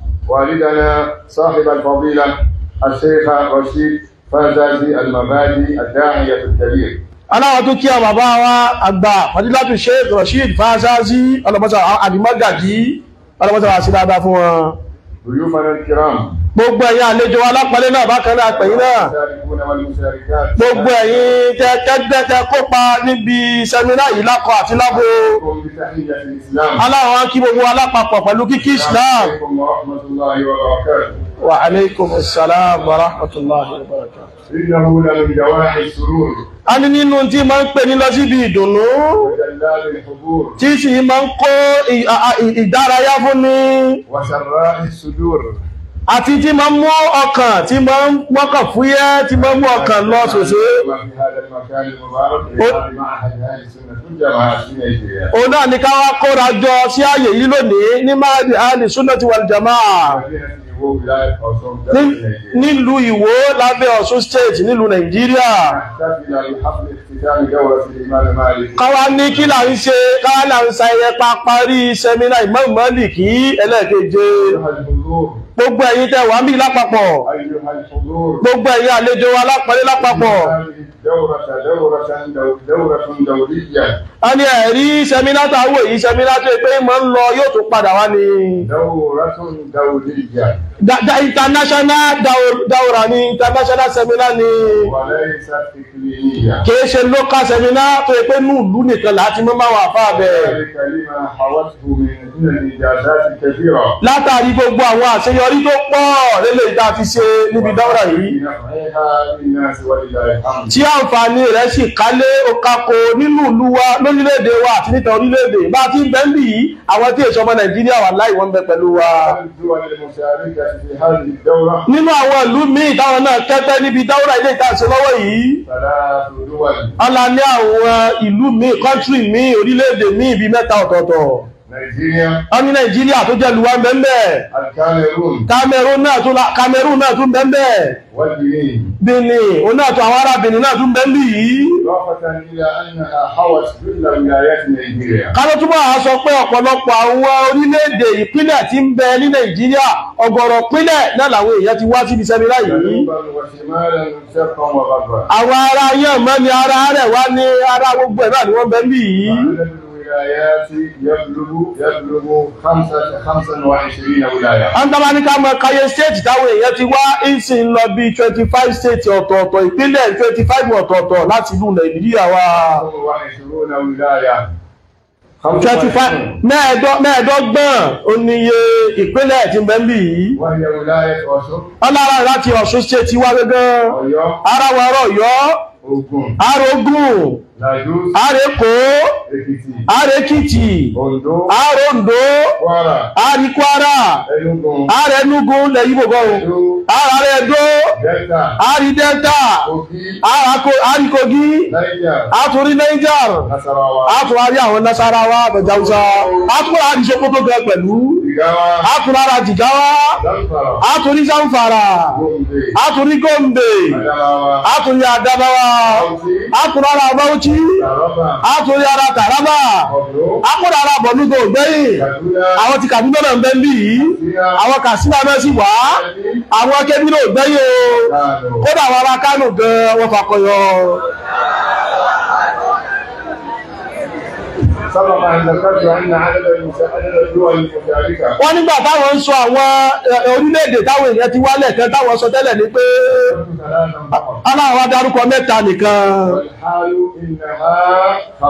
والدنا صاحب الفضيلة الشيخ رشيد فازازي المبادي الداعية الكبير. aláwọ̀ tó kí àwọn bàbá wa àgbà fadilatu sheikh rashid fazazi ọlọ́wọ́sà àdìmọ́gàjí ọlọ́wọ́sà wà sí dáadáa fún wọn ضيوفنا الكرام gbogbo ẹ̀yin àlejò alápọ̀lẹ́ náà bákan náà pẹ̀yìn náà المشاركون والمشاركات gbogbo ẹ̀yin tẹ kẹ́gbẹ́ tẹ kópa níbi sẹ́mínà yìí lákọ àti lábo لكم بتحية الإسلام. aláwọ̀ kí gbogbo alápapọ̀ pẹ̀lú kíkí islam عليكم ورحمة الله وبركاته. wa alaikum assalam wa rahmatullahi wa barakatuh إنه لمن دواعي السرور a ní nínú tí ma ń pè ní lọ síbi ìdùnnú وجلال الحضور tí sì ma ń kó ì- a- a- ì- ìdárayá fún ni وسراء الصدور àti tí ma ń mú ọkàn tí ma ń mọ́kàn fúyẹ́ tí ma ń mú ọkàn lọ sòsé في هذا المكان المبارك لإقامة معهد أهل السنة والجماعة في نيجيريا. òun náà ní ká wá kóra jọ sí ààyè yìí lónìí ní máàdì ahli sunnati wal jamaa مدينة إيوو ولاية أوسون ní- دولة نيجيريا. nílùú ìwó lábẹ́ ọ̀ṣun state nílùú nàìjíríà نحتفل بحفل اختتام دورة الإمام مالك káwá ní kí là ń ṣe káwá là ń sa ẹyẹ pa parí sẹmínà Imam Málíkì ẹlẹ́ẹ̀keje أيها الحضور gbogbo ẹ̀yin tẹ́ wà ń bí lápapọ̀ أيها الحضور gbogbo ẹ̀yin àlejò wa lápọ̀lé lápapọ̀ هذه الدورة دورة دو- دورة دورية a ní ẹ̀rí sẹmínà tó àwọ̀ èyí sẹmínà tó pé mọ́ ń lọ yóò tún padà wá ní دورة دولية Da- da- international daur- daura ní international seminar ní وليست إقليمية kìí ṣe local seminar tó pé ní ìlú nìkan láti mọ́ máa wà fáà bẹ́ẹ̀ ذلك لما حوته من من الإنجازات الكثيرة látàrí gbogbo àwọn àṣeyọrí tó pọ̀ lélẹ̀ ìta fi ṣe níbi dáwọ́rà yìí في نفعها للناس ولله الحمد tí àǹfààní rẹ̀ sì kálé okako nínú ìlú wa lórílẹ̀-èdè wa àti níta orílẹ̀-èdè bá ti ń bẹ́ ń bì yìí àwọn tí èso ọmọ nàìjíríà wà láì wọ́n ń bẹ pẹ̀lú wa الدول المشاركة في هذه الدورة nínú àwọn ìlú míì táwọn náà kẹ́tẹ́ níbi dáwọ́rà ilé ìtàṣe lọ́wọ́ yìí ثلاث دول ọlá ní àwọn ìlú míì kọ́ńtírì míì orílẹ̀-èdè míì bíi mẹ́ta ọ̀tọ̀ọ̀tọ̀ نيجيريا wọ́n ní nàìjíríà tó jẹ́ luwa bẹ́ẹ̀ الكاميرون Cameroon náà tún la- Cameroon náà tún bẹ́ẹ̀ والبنين Benin òun náà tún àwọn ará Benin náà tún bẹ́ẹ̀ yìí إضافة إلى أنها حوت كل ولايات نيجيريا kálọ́ túbọ̀ á sọ pé ọ̀pọ̀lọpọ̀ àwọn orílẹ̀-èdè ìpínlẹ̀ tí ń bẹ ní nàìjíríà ọ̀gọ̀rọ̀ pínlẹ̀ náà làwọn èèyàn ti wá síbi sẹ́mínà yìí جنوبا وشمالا شرقا وغربا àwọn ará yẹn mọ́ ni ara rẹ̀ wá ní ara gbogbo ẹ̀ náà ni wọ́n bẹ ń bì yìí عدد الولايات يبلغ يبلغ خمسة خمسة وعشرين ولاية wọ́n tọ́ bá ní ká mọ káyé stéètì táwọn èèyàn ti wá ìsìn lọ bí twenty five stéètì ọ̀tọ̀ọ̀tọ̀ ìpínlẹ̀ twenty five ọ̀tọ̀ọ̀tọ̀ láti ìlú nàìjíríà wa وعشرون ولاية twenty five mẹ́ẹ̀ẹ́dọ́gbọ̀n oníye ìpínlẹ̀ tí ń bẹ ń bì yìí وهي ولاية أوسط wọ́n lára láti ọ̀ṣun stéètì wá gángan أيوة ara wa rọ̀ yọ́ Ògùn arógùn Lagos àrékò Èkìtì àrékìtì Oǹdó àròǹdó Kwara àríkwara Enugu àrẹnugu lẹ́yìn gbogbo ọ̀hún Edo àrẹ̀dó Delta àrídẹ́ta Kogi àríkogi Niger àtúrí niger Nasarawa àtúrárí àwọn nasarawa àbẹ̀jáwúsá àtúrà àdìsókótó gan pẹ̀lú Jigawa àtúrára jìgáwá Zamfara àtúrí zamfara Gombe àtúrí gombe Adamawa àtúrí adamawa Bauchi àtúrára bauchi Taraba àtúrí ara taraba Ondo àkúrà ara bọ̀lúgbò gbẹ̀yìn Kaduna àwọn ti kàdúgbò náà ń bẹ́ ń bí yìí àwọn kàsíwá náà sì wá àwọn akẹ́bí náà gbẹ́yìn o Kano kódà àwọn ará kánò gan wọn fakọyọ سبق أن ذكرت أن عدد المسا- عدد الدول المشاركة wọ́n nígbà táwọn ń sọ àwọn ẹ, orílẹ̀-èdè táwọn èèyàn ti wálẹ̀ kan táwọn sọ tẹ́lẹ̀ ni pé ثلاثا فقط aláwọ̀ adarúkọ mẹ́ta nìkan والحال إنها خمس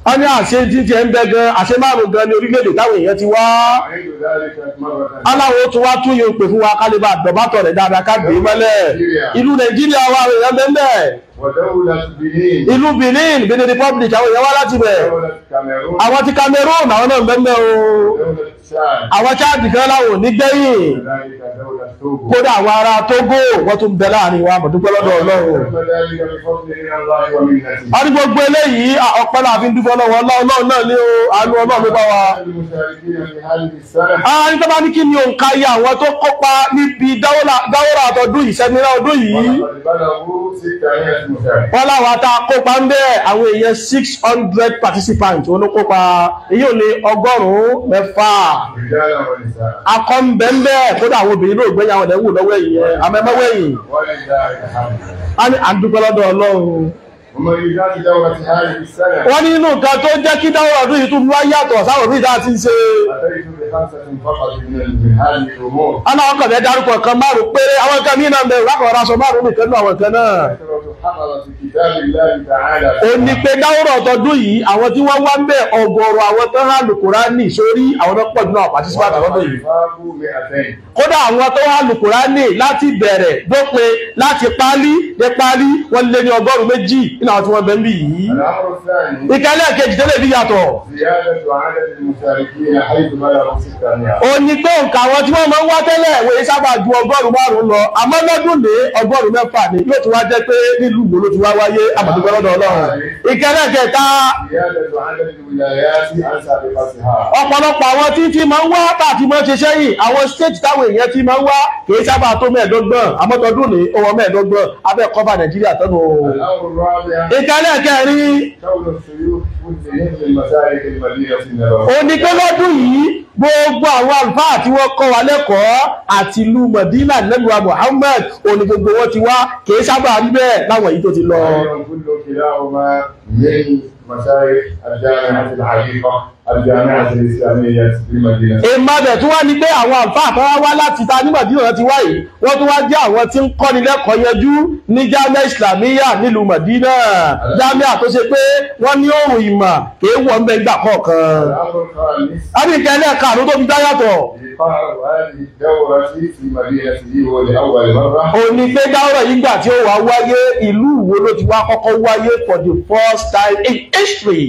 wọ́n ní àṣẹ jíjẹ ń bẹ gan àṣẹ márùn gan ní orílẹ̀-èdè táwọn èèyàn ti wá أعيد ذلك مرة aláwo tún wá tún yóò pè fún wa kálíbà dọ̀bátọ̀ rẹ̀ dáadáa ká gbé mọ́lẹ̀ ìlú nàìjíríà wa àwọn èèyàn bẹ́ẹ̀ ودولة بنين ìlú benin benin republic àwọn èèyàn wá láti bẹ̀ دولة كاميرون àwọn ti cameroon àwọn náà bẹ́ẹ̀ o دولة تشاد àwọn chad kan láwọn ò ní gbẹ̀yìn وذلك دولة توغو kódà àwọn ará togo wọ́n tún bẹ láàrin wa mọ̀dúpẹ́ lọ́dọ̀ ọlọ́run ثم ذلك بفضل من الله ومنته a ní gbogbo eléyìí à, ọpẹ́ náà fi ń dúpẹ́ lọ́wọ́ ọlọ́run náà ní o àánú ọlọ́run ló bá wa. المشاركين في هذه السنة a ní tó bá ní kí ni òǹkà iye àwọn tó kópa níbi dáwọ́rà àtọ́dún yìí sẹ́mínà ọdún yìí ولقد بلغوا 600 مشارك wọ́n láwọn ata kópa ń bẹ́ àwọn èèyàn six hundred participants wọn ló kópa èyí ò ní ọgọ́rùn-ún mẹ́fà رجالا ونساء akọ́ ń bẹ́ ń bẹ́ kódà àwọn obìnrin náà gbẹ́yìn àwọn ẹ̀wù lọ́wọ́ ẹ̀yìn yẹn amẹ́mẹ́wẹ̀yìn ولله الحمد a ní àdúgbò lọ́dọ̀ ọlọ́run ومميزات دورة هذه السنة wọ́n ní inú nǹkan tó jẹ́ kí dáwọ́rà ọdún yìí tún wá yàtọ̀ sáwọn òfin ìdá ti ń ṣe أتيت بخمسة فقط من من هذه الأمور ana wọn kàn fẹ́ dárúkọ kan márùn péré àwọn kan mí náà ń bẹ lákọ̀ọ́ raṣọ márùn nìkan náà àwọn kan náà كثرة حفظة كتاب الله تعالى ó ní pé dáwọ́rà ọ̀tọ̀dún yìí àwọn tí wọ́n wá ń bẹ ọgọ́rọ̀ àwọn tó hàn lùkùránì sórí àwọn tó pọ̀ jù náà participant lọ́dún yìí وفاقوا 200 kódà àwọn tó hàn lùkùránì láti bẹ̀rẹ̀ dópin láti pálí dé pálí wọ́n lé ní ọgọ́rùn méjì nínú àwọn tí wọ́n bẹ ń bì yìí الأمر الثاني ìkẹ́lẹ̀ kejì tẹ́lẹ̀ bí yàtọ̀ زيادة عدد المشاركين حيث بلغوا 600 ó ní pé òǹkà àwọn tí wọ́n máa ń wá tẹ́lẹ̀ wòye sábà ju ọgọ́rùn márùn lọ àmọ́ lọ́dún lé ọgọ́rùn mẹ́fà ni yóò tún wá jẹ́ pé nílùú wo ló ti wá wáyé àmọ̀dúgbọ́ lọ́dọ̀ ọlọ́run ìkẹ́lẹ̀ kẹta زيادة عدد الولايات عن سابقتها ọ̀pọ̀lọpọ̀ àwọn tí tí máa ń wá tàbí máa ń ṣe sẹ́yìn àwọn state táwọn èèyàn tí máa ń wá kìí sábà tó mẹ́ẹ̀ẹ́dọ́gbọ̀n àmọ́tọ́dún ní owó mẹ́ẹ̀ẹ́dọ́gbọ̀n abẹ́ kọ́fà nàìjíríà tọ́nu الأمر الرابع ìkẹ́lẹ̀ kẹrin كون الشيوخ كلهم من مسالك المدينة النبوية onígbẹ́lọ́dún yìí gbogbo àwọn àlùfáà tí wọ́n kọ́ wa lẹ́kọ̀ọ́ àti ìlú Mọ̀dínà nẹ́lùwà Muhammad òní gbogbo wọn ti wá kìí sábà rí bẹ́ẹ̀ láwọn èyí tó ti lọ. أيضا كل كلاهما من مشايخ الجامعة العريقة الجامعة الإسلامية بمدينة ìmọ̀bẹ̀ tí wọ́n ní pé àwọn àlùfáà tó wá wá láti ta ní Mọ̀dínà ti wá yìí wọ́n tún wá jẹ́ àwọn tí ń kọ́ni lẹ́kọ̀ọ́ yanjú ní jámẹ́ Islamiyya nílùú Mọ̀dínà jámẹ́ tó ṣe pé wọ́n ní òòrùn ìmọ̀ kìí wọ́n bẹ́ẹ̀ gbà kọ̀ọ̀kan. الأمر الخامس ábíkẹ́lẹ́ karùn-ún tó fi dá yàtọ̀ إيقاع هذه الدورة في مدينته ولأول مرة òní pé dáwọ́rọ̀ yìí gbà tí ó wá wáyé ìlú wo ló ti wá kọ́kọ́ wáyé for the first time in history.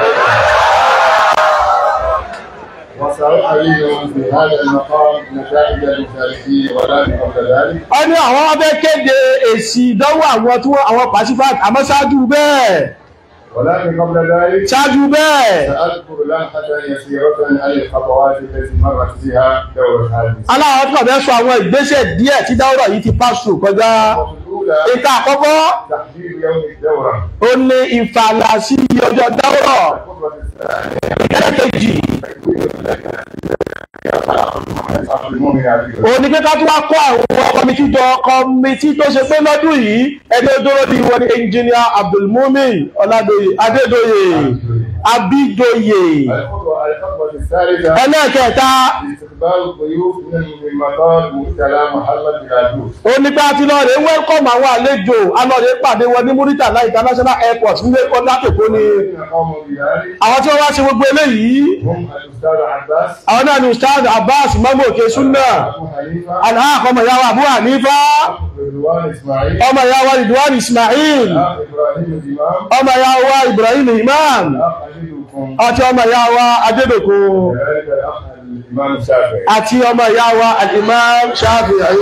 وسأعلن في هذا المقام نتائج المشاركين ولكن قبل ذلك wọ́n ní àwọn abẹ́ kéde èsì ìdánwò àwọn tí wọ́n àwọn pàṣípàt àmọ́ ṣáájú bẹ́ẹ̀ ولكن قبل ذلك ṣáájú bẹ́ẹ̀ سأذكر لمحة يسيرة عن الخطوات التي مرت بها دورة هذه aláwọ̀ tó kàn fẹ́ sọ àwọn ìgbésẹ̀ díẹ̀ tí dáwọ́rọ̀ yìí ti pass through kọjá الأولى ìka àkọ́kọ́ تحديد يوم الدورة ó ní ìfàlà sí ọjọ́ dáwọ́rọ̀ الخطوة الثانية ẹlẹ́kejì المؤمن عليه ó ní pé ká tún wá kọ́ àwọn kọmitì jọ kọmitì tó ṣe pé lọ́dún yìí ẹni dúró ní wọn ní ẹnjìníà Abdulmumin Ọládòyè Adédòyè Abídòyè الخطوة الخطوة الثالثة ẹlẹ́kẹta استقبال الضيوف من من مطار مرتلى محمد بلادوس ó ní pé a ti lọ rèé wẹ́lkọ̀mù àwọn àlejò alọ́rẹ̀ pàdé wọn ní Muritala International Airport nílé ọlákèkó ni الذين قاموا بذلك àwọn tí wọ́n wá ṣe gbogbo eléyìí هم الأستاذ عباس àwọn náà ni Ustaz Abbas Mamu Òkè Sunna أبو حنيفة alhaq ọmọ ìyá wa Abu Hanifa رضوان إسماعيل ọmọ ìyá wa Ridwan Ismail الأخ إبراهيم الإمام ọmọ ìyá wa Ibrahim Imam الأخ أجدكم àti ọmọ ìyá wa Adédòkò كذلك الأخ الإمام الشافعي àti ọmọ ìyá wa Al-Imam Shafi'i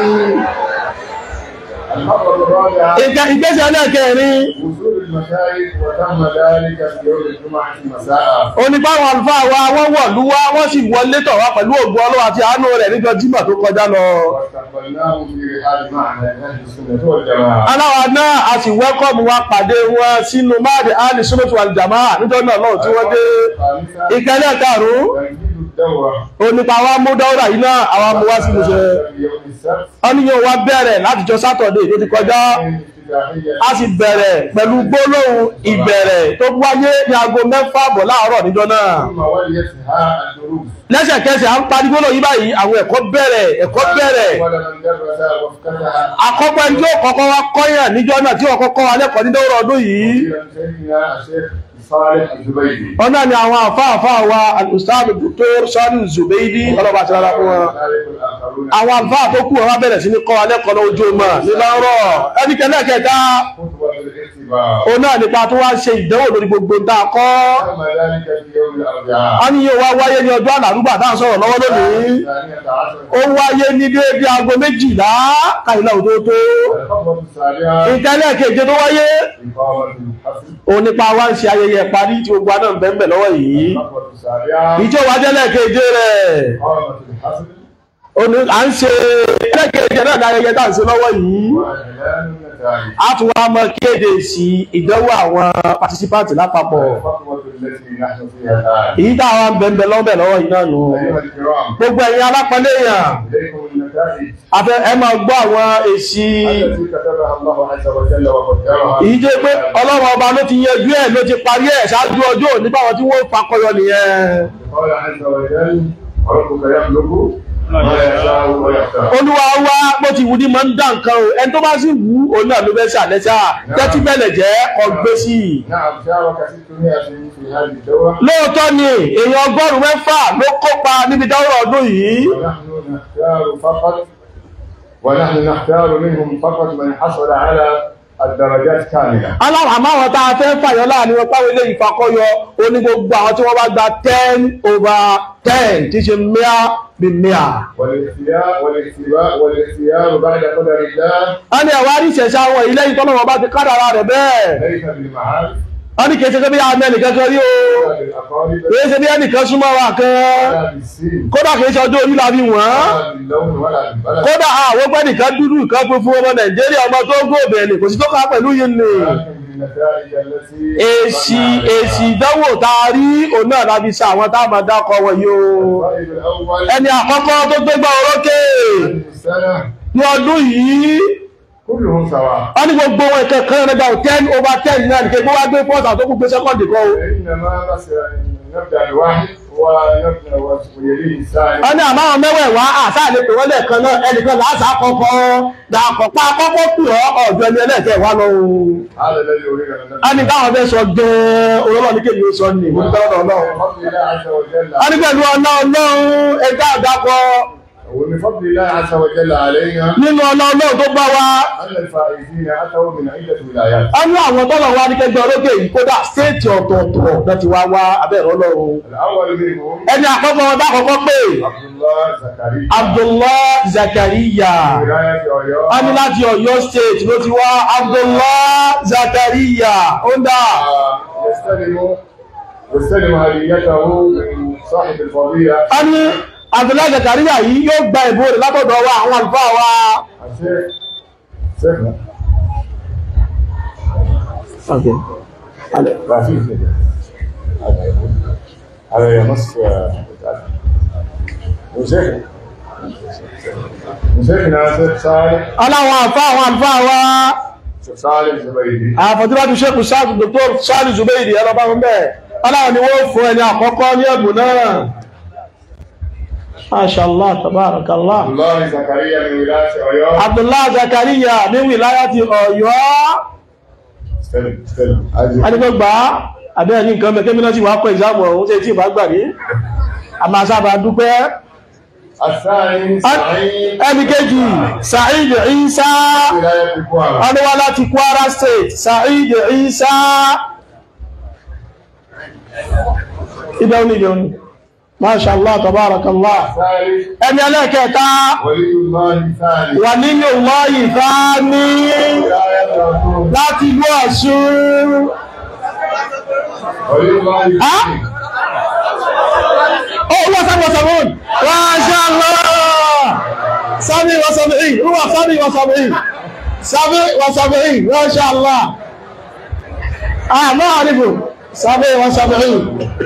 الخطوة الرابعة Ìgbẹ́- ìgbésẹ̀ ẹlẹ́kẹrin وصول المشايخ وتم ذلك في يوم الجمعة مساء onípàwọn àlùfáà wa wọ́n wọ̀lú wá wọ́n sì wọlé tọ̀ wá pẹ̀lú ògùn ọlọ́wọ́ àti àánú rẹ̀ níjọ́ jímọ̀ tó kọjá lọ. واستقبلناهم في رحاب معهد أهل السنة والجماعة aláwa náà a sì wẹ́kọ̀mù wa pàdé wọn sínú máàdì áàlì sunnatu wal jamaa níjọ́ náà lọ́wọ́ tí wọ́n dé. الخامسة ìkẹlẹ̀ karùn-ún تجديد الدورة onípa wa mú dáwọ́rà yìí náà àwa mú wá sí ìmúṣẹ. في يوم السبت wọ́n ní yóò wá bẹ̀rẹ̀ látijọ́ sátọ̀dé tó ti kọjá افتتاحية a sì bẹ̀rẹ̀ pẹ̀lú gbólóhùn ìbẹ̀rẹ̀ tó wáyé ní aago mẹ́fà bọ̀ láàárọ̀ níjọ́ náà. ثم وليتها الدروس lẹ́sẹ̀kẹsẹ̀ à ń parí gbólóhùn yìí báyìí àwọn ẹ̀kọ́ bẹ̀rẹ̀ ẹ̀kọ́ bẹ̀rẹ̀ ولمن درس وافتتح àkọ́kọ́ ẹni tí ó kọ́kọ́ wá kọ́yàn níjọ́ náà tí ó kọ́kọ́ wá lẹ́kọ̀ọ́ ní dọ́rọ̀ ọdún yìí مديرا سيدنا الشيخ صالح الزبيدي ọ̀nà ni àwọn àfáàfáà wa al-ustad dr sani zubeidi ọlọ́ba àti rárá fún wọn وكذلك الآخرون àwọn àfáà tó kù wọn bẹ̀rẹ̀ sí ní kọ́ alẹ́kọ̀ọ́ lójú ọmọ nílọ́rọ̀ ẹnikẹ́lẹ́ kẹta خطوة الاختبار òun náà nípa tó wá ń ṣe ìdánwò lórí gbogbo tá a kọ́ تم ذلك في يوم الأربعاء a ní yóò wá wáyé ní ọjọ́ àlàrúgbà tá à ń sọ̀rọ̀ lọ́wọ́ lónìí الثانية عشر ó wáyé ní déédéé aago méjìlá káyìlá òtótó الخطوة السابعة ìtẹ́lẹ̀ keje tó wáyé إقامة الحفل òun nípa wá ń ṣe ayẹyẹ parí tí gbogbo àná ń bẹ́ẹ̀ bẹ́ẹ̀ lọ́wọ́ yìí الخطوة السابعة ìjọ wa jẹ́lẹ̀ keje rẹ̀ إقامة الحفل òní à ń ṣe ẹlẹ́keje náà ní ayẹyẹ tá à ń ṣe lọ́wọ́ yìí وإعلان النتائج a tún wá mọ kéde sí ìdánwò àwọn participant lápapọ̀ الخطوة التي نحن فيها الآن èyí tá àwọn ń bẹ́ẹ̀ lọ́wọ́ lọ́wọ́ yìí náà nù أيها الكرام gbogbo ẹ̀yin alápọ̀lẹ́ èèyàn إليكم النتائج afẹ́ ẹ máa gbọ́ àwọn èsì التي كتبها الله عز وجل وقدرها èyí jẹ́ pé ọlọ́run ọba ló ti yanjú ẹ̀ ló ti parí ẹ̀ ṣáájú ọjọ́ òní báwọn tí wọ́n fakọyọ nìyẹn قال عز وجل ربك يخلق ما يشاء ويختار olúwa wá bó ti wù ní máa ń dá nǹkan o ẹni tó bá sì wù ú òun náà ló fẹ́ ṣàlẹ́sà tẹ́tí bẹ̀lẹ̀ jẹ́ ọgbẹ́ sí i نعم شارك 600 في هذه الدورة lóòótọ́ ni èèyàn ọgọ́rùn-ún mẹ́fà ló kópa níbi dáwọ́rọ̀ ọdún yìí ونحن نختار فقط ونحن نختار منهم فقط من حصل على الدرجات كاملة aláwọ̀ àmọ́ àwọn tá a fẹ́ fàyọ láàrin wọn páwọn ilé ìfakọyọ oní gbogbo àwọn tí wọ́n bá gba ten over ten tí ṣe mìíà bí mìíà. والاختيار والاختباء والاختيار بعد قدر الله a ní ẹ̀wá rí ìṣẹ̀ṣẹ̀ àwọn ilé ìtọ́lọ́wọ́ bá ti kádàrà rẹ̀ bẹ́ẹ̀. ليس بالمعارف a ní kìí ṣe pé bí àmì ẹnìkan kan rí o ولا بالأقارب kìí ṣe bí ẹnìkan súnmọ́ wa kan ولا بالسن kódà kìí ṣe ọjọ́ orí la fi wọ́n ولا باللون ولا بالبلد kódà àwọn pẹ́ nìkan dúdú nǹkan funfun ọmọ nàìjíríà ọmọ tó góòbẹ̀ ni kò sí tó ká pẹ̀lú yìí ni ولكن بالنتائج التي èsì èsì ìdánwò tá a rí òun náà la fi sa àwọn tá a máa dákọ̀ wọ̀nyí o الطالب الأول ẹni àkọ́kọ́ tó gbégbá orókè هذه السنة ní ọdún yìí كلهم سواء wọ́n ní gbogbo wọn ìkẹ̀kẹ́ rẹ̀ gbà ten over ten náà nìkan gbogbo wa gbé fọ́ọ̀sì àtọ́kù gbé sẹ́kọ̀ndì kan o إنما بس نبدأ الواحد ونبدأ ويليه الثاني wọ́n ní àmọ́ àwọn mẹ́wẹ̀ẹ̀wá àṣà lè pè wọ́n lẹ́ẹ̀kan náà ẹnìkan làásà kọ́kọ́ dàpọ̀pá kọ́kọ́ pè ọ́ ọ̀jọ́ ẹni ẹlẹ́ẹ̀kẹ́ wá lọ o. هذا الذي أريد أن a ní نبدأ káwọn fẹ́ sọ gan-an olólọ́ ní kéde ó sọ ní mo dúpẹ́ lọ́dọ̀ ọlọ́run. بفضل الله عز وجل a ní pẹ̀lú ọlá ọlọ́run ẹ̀ka àdàpọ̀ وبفضل الله عز وجل علينا nínú ọlá ọlọ́run tó bá wa. أن الفائزين أتوا من عدة ولايات a ní àwọn tọ́lọ̀ wa ní kẹgbẹ́ olókè yìí kódà stéètì ọ̀tọ̀ọ̀tọ̀ náà ti wá wá abẹ́rẹ́ ọlọ́run. الأول منهم ẹni àkọ́kọ́ wọn bá kọ́kọ́ pé عبد الله زكريا Abdullah Zakariya. ولاية أويو a ní láti Ọ̀yọ́ state ló ti wá Abdullah Zakariya ó ń dà. يستلم يستلم هديته من صاحب الفضيلة a ní Abdullah Zakariya yìí yóò gba ìbò rẹ̀ látọ̀dọ̀ wa àwọn àlùfáà wa. الشيخ شيخنا Okay. لا في شيء هذا يمس وشيخنا وشيخنا شيخ صالح aláwọn àfá àwọn àlùfáà wa شيخ صالح زبيدي àfọ̀tíwájú sẹ́kù sáàtù dr sáàlì zubeidi ẹlọ́bá wọn bẹ́ẹ̀ aláwọn ni wọ́n fún ẹni àkọ́kọ́ ní ẹ̀bùn náà Mashallah tabarakallah الله زكريا من ولاية أويو Abdullah Zakariya ní wìláyà ti Ọ̀yọ́ استلم استلم أجل. adigbogba abẹ́ ní nǹkan mẹ́kẹ́ mìíràn sí wà kọ́ ìzámù ọ̀hún tí ìbá gbà ní a máa sábà dúpẹ́ الثاني سعيد ẹni kejì Sa'id Isa ولاية كوارا ọdúnwá láti Kwara State Sa'id Isa ibẹ̀ òní ibẹ̀ òní Mashallah tabarakallah الثالث ẹni ẹlẹ́kẹta ولي الله الثاني wà nínú lọ́yì fáání ولاية رسول láti ìlú Ọ̀ṣun ولي الله ها؟ الثاني ó wọ́n sábọ̀ sọ̀rọ̀ Mashallah sábì wọ́n sọ̀rọ̀ yìí rúwà sábì wọ́n sọ̀rọ̀ yìí sábì wọ́n sọ̀rọ̀ yìí Mashallah àmọ́ àrífò sábì wọ́n sọ̀rọ̀ yìí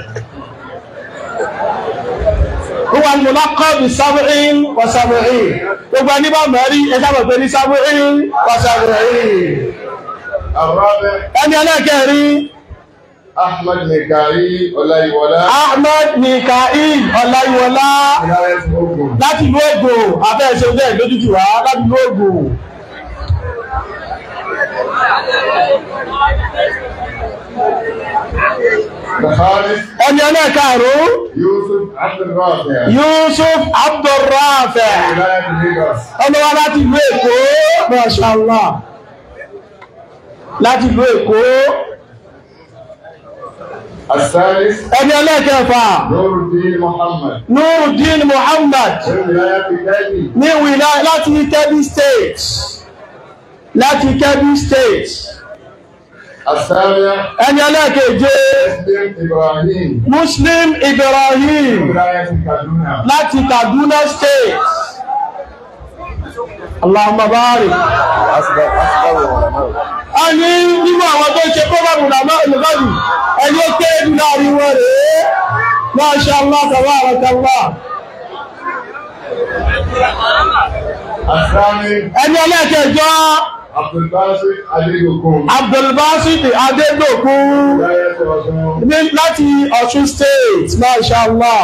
Huwa al-mulaqab bi sab'in wa sab'in. Gbogbo ẹni bá mẹ́rí ẹjábọ̀ pé ní sab'in wa sab'in. الرابع Ẹni ẹlẹ́kẹ̀ẹ́rí, أحمد ميكائيل ولايولا Ahmed Mikael Ọláyíwọlá ولاية أوغون láti ìlú Ògò, abẹ́ ẹ̀ṣẹ́ ọjọ́ ìlójútù wá láti ìlú Ògò. الخامس ẹni ẹlẹ́ẹ̀karùn-ún يوسف عبد الرافع Yusuf Abdulrafi ولاية ليغوس ọlọ́wọ́ láti ìlú Èkó mashallah láti ìlú Èkó الثالث ẹni ẹlẹ́ẹ̀kẹfà نور الدين محمد Nuruddin Muhammad من ولاية كاجي ní wìlá láti Kebbi State láti Kebbi State السابع ẹni ẹlẹ́ẹ̀keje مسلم إبراهيم Muslim Ibrahim من ولاية كادونا láti Kaduna State Allahumma barik a ní nínú àwọn tó ṣe kọ́bàbù lọ́gbàbù ẹni ó kéré jù láàrin wọn rèé Masha Allah tabarakallah الثامن ẹni ẹlẹ́ẹ̀kẹjọ عبد الباسط عليكم Abdulbasit Adédòkun ولاية رسول ní láti Ọ̀ṣun State Masha Allah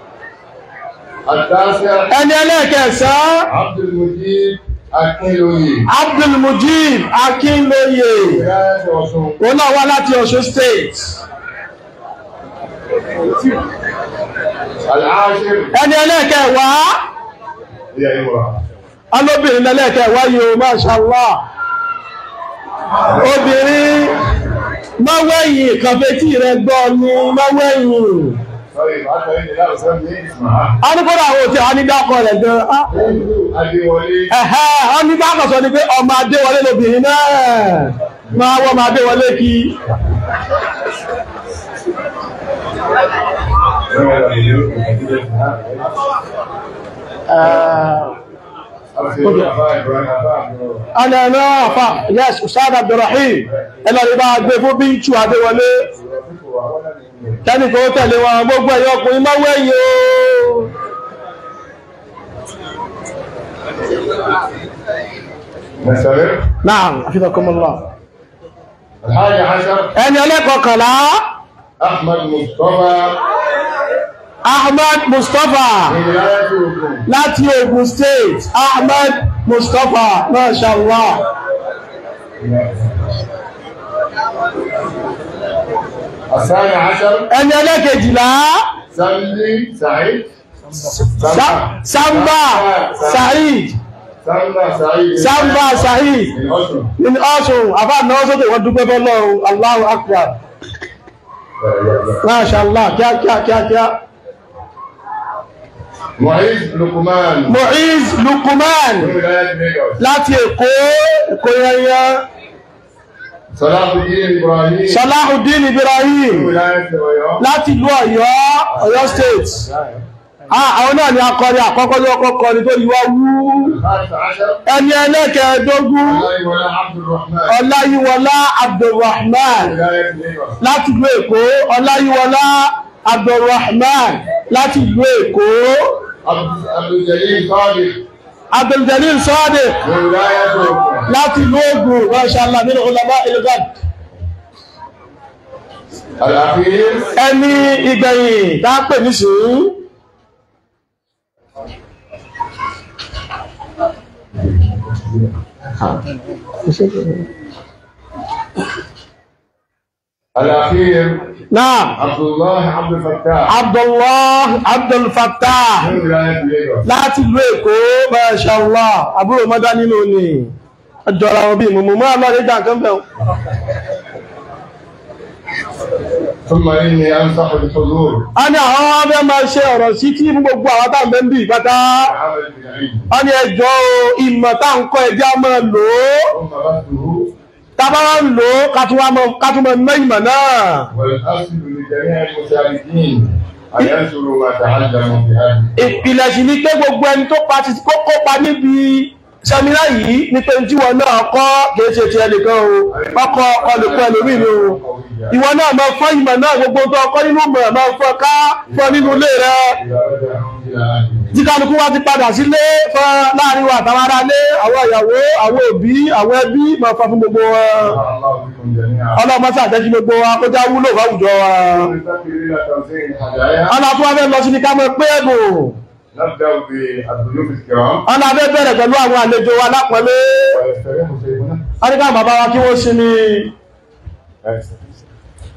التاسع ẹni ẹlẹ́ẹ̀kẹsàn عبد المجيد أكيلوي Abdulmujib Akínlóye ولاية رسول òun náà wá láti Ọ̀ṣun State العاشر ẹni ẹlẹ́ẹ̀kẹwàá هي امرأة alóbìnrin ẹlẹ́ẹ̀kẹwàá yìí o Masha Allah obìnrin mọ́wẹ́yìn kàfẹ́tì rẹ gbọ́ ni mọ́wẹ́yìn طيب حتى إني لا أسمي اسمها a ní kódà àwọn òtí anídàkọ̀ rẹ̀ gan ah, أبي ولي ẹ̀hẹ́ anídàkọ̀ sọ ni pé ọmọ Adéwọlé lobìnrin náà máa wọ́n ọmọ Adéwọlé kí ọ̀nà ẹ̀nà àfà yes Ustad Abdulrahim ẹlọ́rin bá gbé fún Bíntù Adéwọlé kẹ́nìkan ó tẹ̀lé wọn gbogbo ẹ̀yọ́ ọkùnrin mọ́wẹ́yìn o نستمر Naam, hafizakumullah. الحادي عشر Ẹni ẹlẹ́kọ̀ọ́kànlá, أحمد مصطفى Ahmad Mustapha من ولاية أردن láti Ogun State. Ahmad Mustapha, Masha Allah. الثاني عشر Ẹni ẹlẹ́kejìlá, سمي سعيد Sa- Samba Said. سمى سعيد Samba Said. من أردن Nínú ọ̀sùn, àbá náà sókè wọ́n dúpẹ́ fọ́lọ́run, Allahu Akbar. Masha Allah, kíákíá kíákíá. معيز لقمان Mu'iz Lukuman من ولاية ليغوس láti Èkó, Èkó yẹnyẹn. صلاح الدين إبراهيم Salahuddin من Ibrahim ولاية أويو láti ìlú Ọ̀yọ́ Ọ̀yọ́ state ah àwọn náà ni akọrin àkọ́kọ́ ní ọkọ̀ kọrin tó yíwá wú الخامس عشر ẹni ẹlẹ́kẹ̀ẹ́dógún الله ولا عبد الرحمن Ọláyíwọlá Abdulrahman من ولاية ليغوس láti ìlú Èkó Ọláyíwọlá Abdulrahman láti ìlú Èkó عبد عبد الجليل صادق Abduljalil Sadiq من ولاية أردن láti ìlú Ògùn mashallah nínú ulama ilgad الأخير ẹni ìgbẹ̀yìn tá a pè ní sùúrù الأخير náà عبد الله عبد الفتاح Abdullah Abdul Fattah من ولاية ليغوس láti ìlú Èkó Mashallah àbúrò mọ́dá nínú ni ọjọ́ra wọn bí mọ̀mọ̀ mọ́ àlọ́ nígbà kan bẹ̀rún ثم إني أنصح بالحضور a ní àwọn abẹ́ máa ṣe ọ̀rọ̀ sí tí fún gbogbo àwọn tá à ń bẹ́ ń bì pátá وعمل بالعلم a ní ẹjọ́ o, ìmọ̀ tá à ń kọ́ ẹjẹ́ á máa lò ó ثم بثه tábà wá ń lò ó ká tún wá mọ- ká tún mọ mọ́ ìmọ̀ náà والأصل لجميع المشاركين أن ينشروا ما تعلموا في هذه ìpìlẹ̀ sì ni pé gbogbo ẹni tó pa kó kópa níbi sẹmínà yìí ní pé tí wọn náà kọ́ kìí ṣe ti ẹnìkan o ọkọ̀ ọlùkọ́ ẹlòmíì ni o ìwọ náà máa fọ́ ìmọ̀ náà gbogbo tó ọkọ́ nínú ìmọ̀ máa fọ́ ká fọ́ nínú ilé rẹ إذا رجعوا إلى أهلهم tí kálukú wá ti padà sílé fọ́ láàrin wa àtàwọn ará ilé àwọn ìyàwó àwọn òbí àwọn ẹbí máa fọ́ fún gbogbo wọn نفع الله بكم جميعا ọlọ́mọ sí àjẹ́jú gbogbo wa kó já wúlò fáwùjọ wa ننتقل إلى توزيع الهدايا ọlọ́tún wa fẹ́ lọ sí ni ká mọ̀ pé ẹ̀bùn نبدأ بالضيوف الكرام ọlọ́ abẹ́ bẹ̀rẹ̀ pẹ̀lú àwọn àlejò wa lápọ̀lé ويستريح سيدنا wọ́n ní ká bàbá wa kí wọ́n sinmi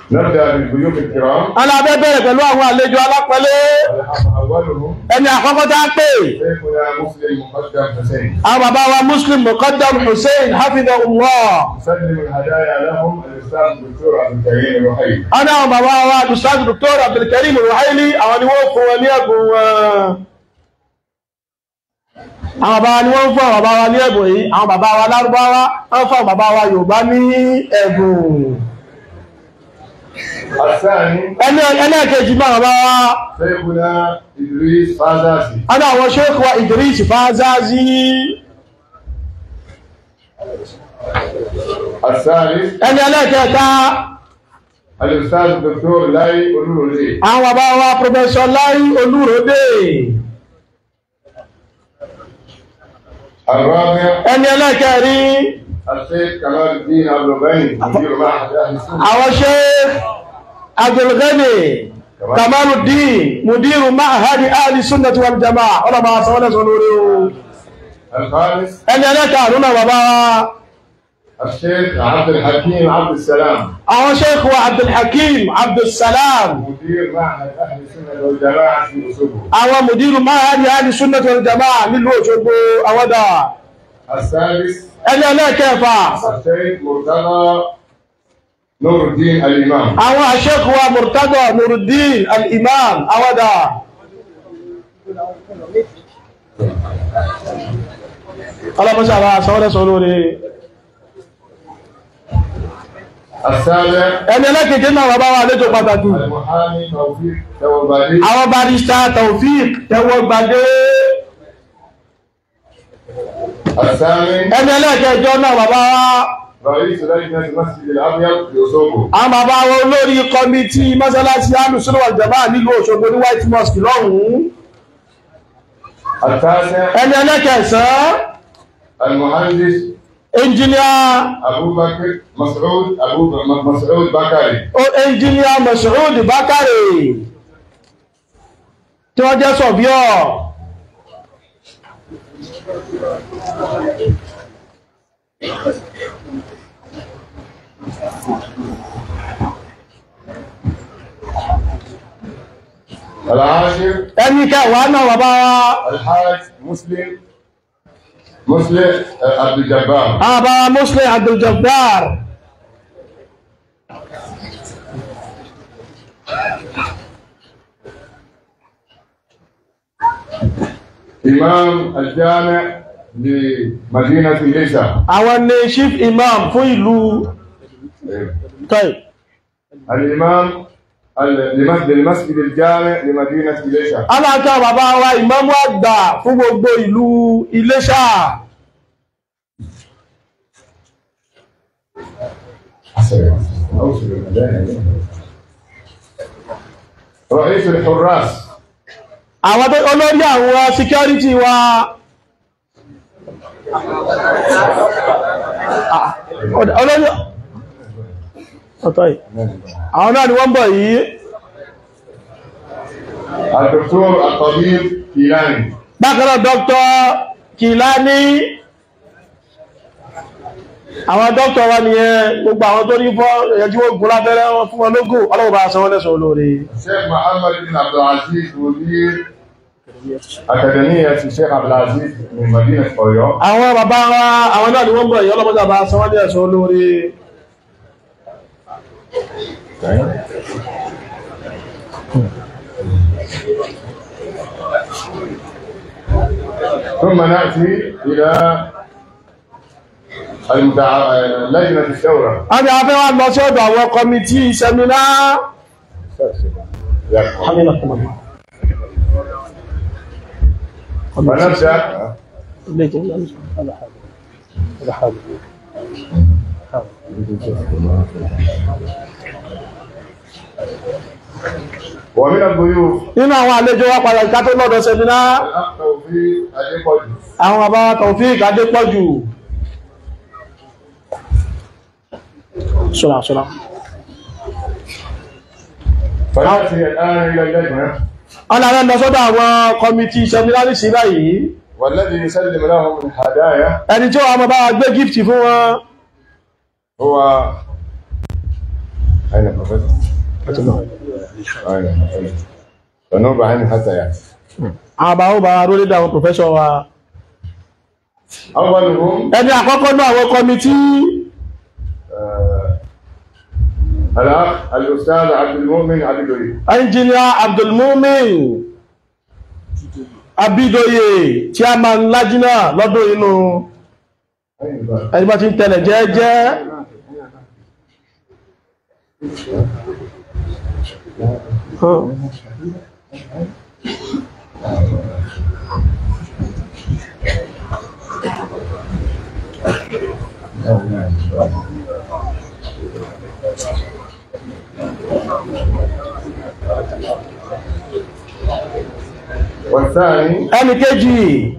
نبدأ بالضيوف الكرام alábẹ́ bẹ̀rẹ̀ pẹ̀lú àwọn àlejò alápẹ̀lẹ́ أولهم ẹni àkọ́kọ́ tá a pè شيخنا مسلم مقدم حسين àwọn bàbá wa muslim muqaddam hussein hafidhahullah نسلم الهدايا لهم الأستاذ الدكتور عبد الكريم الوحيد ọ̀nà àwọn bàbá wa ustaz dr abdulkarim ruhaili àwọn ni wọ́n fún wọn ní ẹ̀bùn wọn àwọn bàbá ni wọ́n fún àwọn bàbá wa ní ẹ̀bùn yìí àwọn bàbá wa lárúbáwá wọ́n fún àwọn bàbá wa yorùbá ní ẹ̀bùn الثاني ẹni ẹlẹ́ẹ̀kejì máa bàbá wa شيخنا إدريس فازاسي ọ̀nà àwọn sheikh wa idris fazazi الثالث ẹni ẹlẹ́ẹ̀kẹta الأستاذ الدكتور لاي أولولي àwọn bàbá wa professor lai olúròdé الرابع ẹni ẹlẹ́ẹ̀kẹrin الشيخ كمال الدين عبد الغني مدير معهد أهل السنة àwọn sheikh abdulgani kamaluddin mudiru ma'hadi ahli sunnati wal jama'a ọlọ́mọ asọ́wọ́lẹ̀ sọ lórí o الخامس ẹni ẹlẹ́ẹ̀kẹrin náà bàbá wa الشيخ عبد الحكيم عبد السلام àwọn sheikh wa abdulhakim abdulsalam مدير معهد أهل السنة والجماعة في أسبوع àwọn mudiru ma'hadi ahli sunnati wal jama'a nílùú Òṣogbo àwọ́dà السادس ẹni ẹlẹ́ẹ̀kẹfà الشيخ مرتضى نور الدين الإمام àwọn sheikh wa murtada nuruddin al-imam àwọ́dà ọlọ́mọṣẹ́ àwọn asọ́wọ́lẹ̀ sọ lórí السابع ẹni ẹlẹ́kẹ̀kẹ́ náà bàbá wa àlejò pàtàkì المحامي توفيق توبالي àwọn barista taofik tẹwọ́ gbadé الثامن ẹni ẹlẹ́kẹ̀ẹ́jọ́ náà bàbá wa رئيس لجنة المسجد الأبيض في أسبوع àwọn bàbá wa olórí kọmitì mọ́sálásí alùsùnú àjàmá nílùú Òṣogbo ní white mosque lọ́hùn-ún التاسع ẹni ẹlẹ́kẹ̀ẹ́sán المهندس ẹnjìníà أبو بكر مسعود أبو ب- مسعود بكري ẹnjìníà Mas'ud Bakare tí wọ́n jẹ́ sọ̀bíọ̀ العاشر ẹni kẹwàá náà bàbá wa الحاج مسلم مسلم عبد الجبار àwọn bàbá wa Muslim Abdul Jabbar إمام الجامع لمدينة ليسا àwọn ni chief imam fún ìlú tọ́ì الإمام ال- لمسجد المسجد الجامع لمدينة ليسا aláàkà bàbá wa ìmámù àgbà fún gbogbo ìlú Iléṣà رئيس الحراس àwọn tó olórí àwọn security wa Ah, olórí ọ̀tọ́ì àwọn náà ni wọ́n bọ̀ yìí الدكتور الطبيب كيلاني bákanáà dr Kìlání àwọn dr wa nìyẹn gbogbo àwọn tó ní fọ́ ẹ̀yẹ́jú ogun lábẹ́rẹ́ wọn fún wọn lógún ọlọ́wọ́ bá sanwó lẹ́sọ̀ olóore الشيخ محمد بن عبد العزيز مدير أكاديمية الشيخ عبد العزيز من مدينة أويو àwọn bàbá wa àwọn náà ni wọ́n bọ̀ yìí ọlọ́mọdé bá sanwó lẹ́sọ̀ olóore ثم نأتي إلى المتع... لجنة الشورى a ní afẹ́ wa lọ sí ọ̀dọ̀ àwọn kọmitì sẹ́mínà ونبدأ ومن الضيوف nínú àwọn àlejò wa padà ìka tó lọ́dọ̀ sẹ́mínà الأخ توفيق أديكوجي àwọn bàbá wa Taofik Adépọ̀jù ṣọ́lá ṣọ́lá فنأتي الآن إلى اللجنة ọlọ́rẹ́ lọ sọ́dọ̀ àwọn kọmitì sẹ́mínà ní sí báyìí والذي يسلم لهم الهدايا ẹni tí wọ́n máa bá wa gbé gift fún wọn هو أين بروفيسور؟ أين أين فنوبة أين حتى يعني àwọn bá ó bá wa rólé dáwọn pòfẹ́sọ̀ wa أولهم ẹni àkọ́kọ́ náà àwọn kọmití آه، الأخ الأستاذ عبد المؤمن عبد الوليد ẹnjìnìà abdulmumin abidoye tí a máa ń lájínà lọ́dún inú أين بقى؟ ẹni bá ti ń tẹ̀lẹ̀ jẹ́ẹ́jẹ́ والثاني ẹni kejì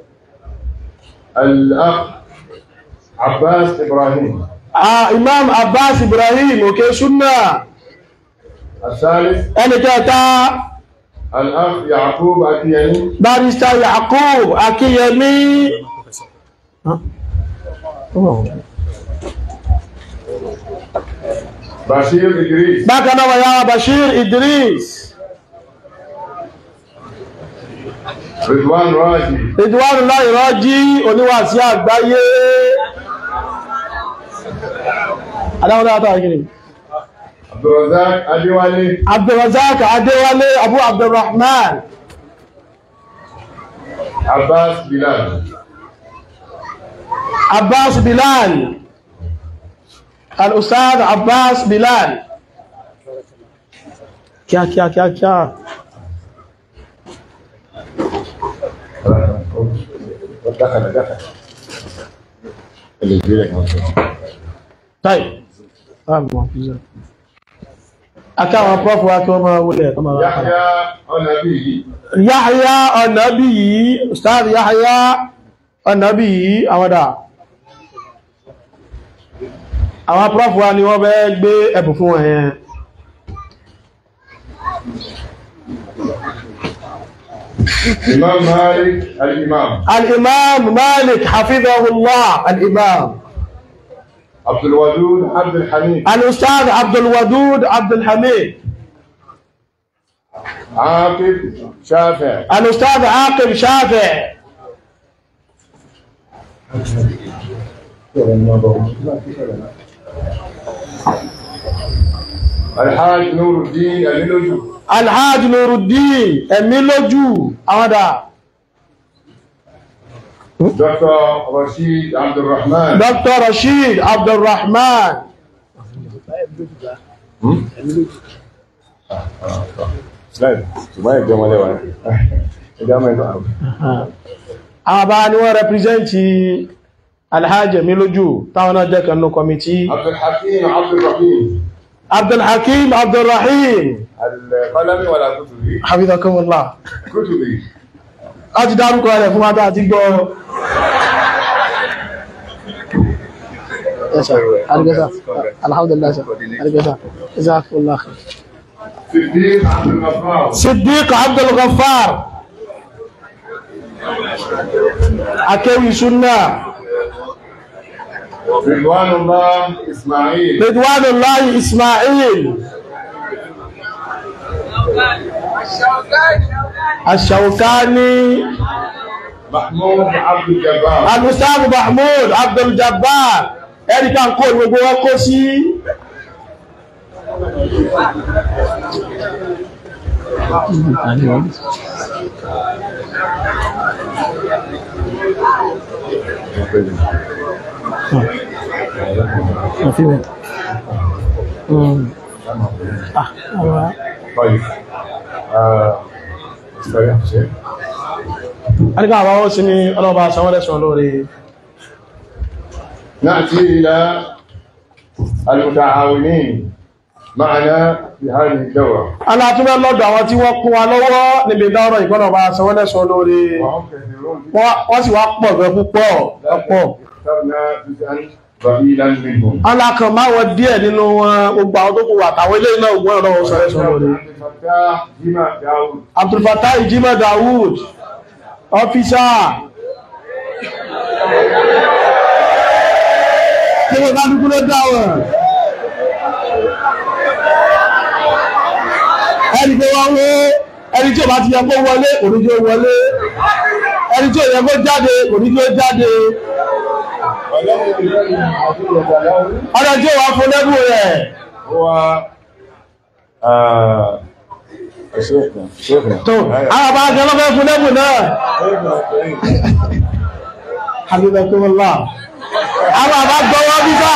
الأخ عباس إبراهيم ah, imam abbas ibrahim òkè súnà الثالث ẹni kẹta الأخ يعقوب أكياني barista yakub akíyẹmí بشير إدريس bákan náà wọ̀nyá bashir idris رضوان راجي ridwanu láì rọ́jí oníwàsí àgbáyé adáwọn dáadáa gini عبد الرزاق أديواني abdulrazak adéwálé abu abdulrahman عباس بلال abbas bilal al-ustad abbas bilal kíá kíá kíá kíá دخل دخل اللي يجيلك táì akáwọn prọ́fù wá kí wọ́n máa wọlé ẹ̀kọ́ máa wá يحيى النبي Yahya ọ̀nàbí yìí, Ustaz Yahya ọ̀nàbí yìí, àwọn dà. Àwọn prọ́fù wa ni wọ́n bẹ́ gbé ẹ̀bùn fún wọn yẹn. إمام مالك الإمام Al-Imam Malik Hafizahullah, Al-Imam. عبد الودود عبد الحميد Al-Ustaz Abdul Wadud Abdul Hamid. عاقب شافع Al-Ustaz Aqib Shafi. الحاج نور الدين الملوجي Al-Hajj Nuruddin, ẹ̀mí lójú, àwọn dà. دكتور رشيد عبد الرحمن Dr. Rashid Abdul Rahman. لا ما يجمع له يجمع له àwọn bá ní wọ́n rẹpìrìsẹ́ntì alhaji mi lójú táwọn náà jẹ́ kanú kọmití عبد الحكيم عبد الرحيم abdulhakim abdulrahim القلم ولا كتبي hafizakumullah كتبي a ti dárúkọ rẹ̀ fún wátá àti gbọ́ alhamdulillah alhamdulillah jazakumullah khair صديق عبد الغفار siddiq abdulghaffar akéwì sunna رضوان الله اسماعيل ridwanullahi ismail ash-shawkani محمود عبد الجبار Al-Ustaz Mahmoud Abdul Jabbar ẹ̀ríkà kó gbogbo wọn kó sí طيب آه، استريح شيء ẹ̀ríkà àwọn ó sí ní ọlọ́ba sanwọ́lẹ́sàn lórí نأتي إلى المتعاونين معنا في هذه الدورة alátúnbẹ́ lọ́dọ̀ àwọn tí wọ́n kún wa lọ́wọ́ níbi ìdárọ̀ ìgbọ́nọ̀bá sanwọ́lẹ́sàn lórí وهم كثيرون wọ́n wọ́n sì wá pọ̀ gan púpọ̀ ọ̀pọ̀ اخترنا جزءا ضئيلا منهم alákan máwọn díẹ̀ nínú wọn gbogbo àwọn tó kù wà táwọn ilé náà gbọ́n ọ̀rọ̀ sanwọ́lẹ́sàn lórí عبد الفتاح جمع داود Abdulfatah Ijima Dawood ọ́fíṣà kí wọ́n bá dúkú ló dáwọ̀ ẹni pé wọ́n wó ẹni tí ò bá ti yẹ kó wọlé kò ní jẹ́ ó wọlé ẹni tí ò yẹ kó jáde kò ní jẹ́ ó jáde ọ̀rẹ́ tí ò wá fún lẹ́bù rẹ̀ هو آه شيخنا شيخنا tó àwọn bá jẹ́ lọ́fẹ́ fún lẹ́bù náà شيخنا الكريم Habibakumullah àwọn àbá gbọ́wọ́ bíbá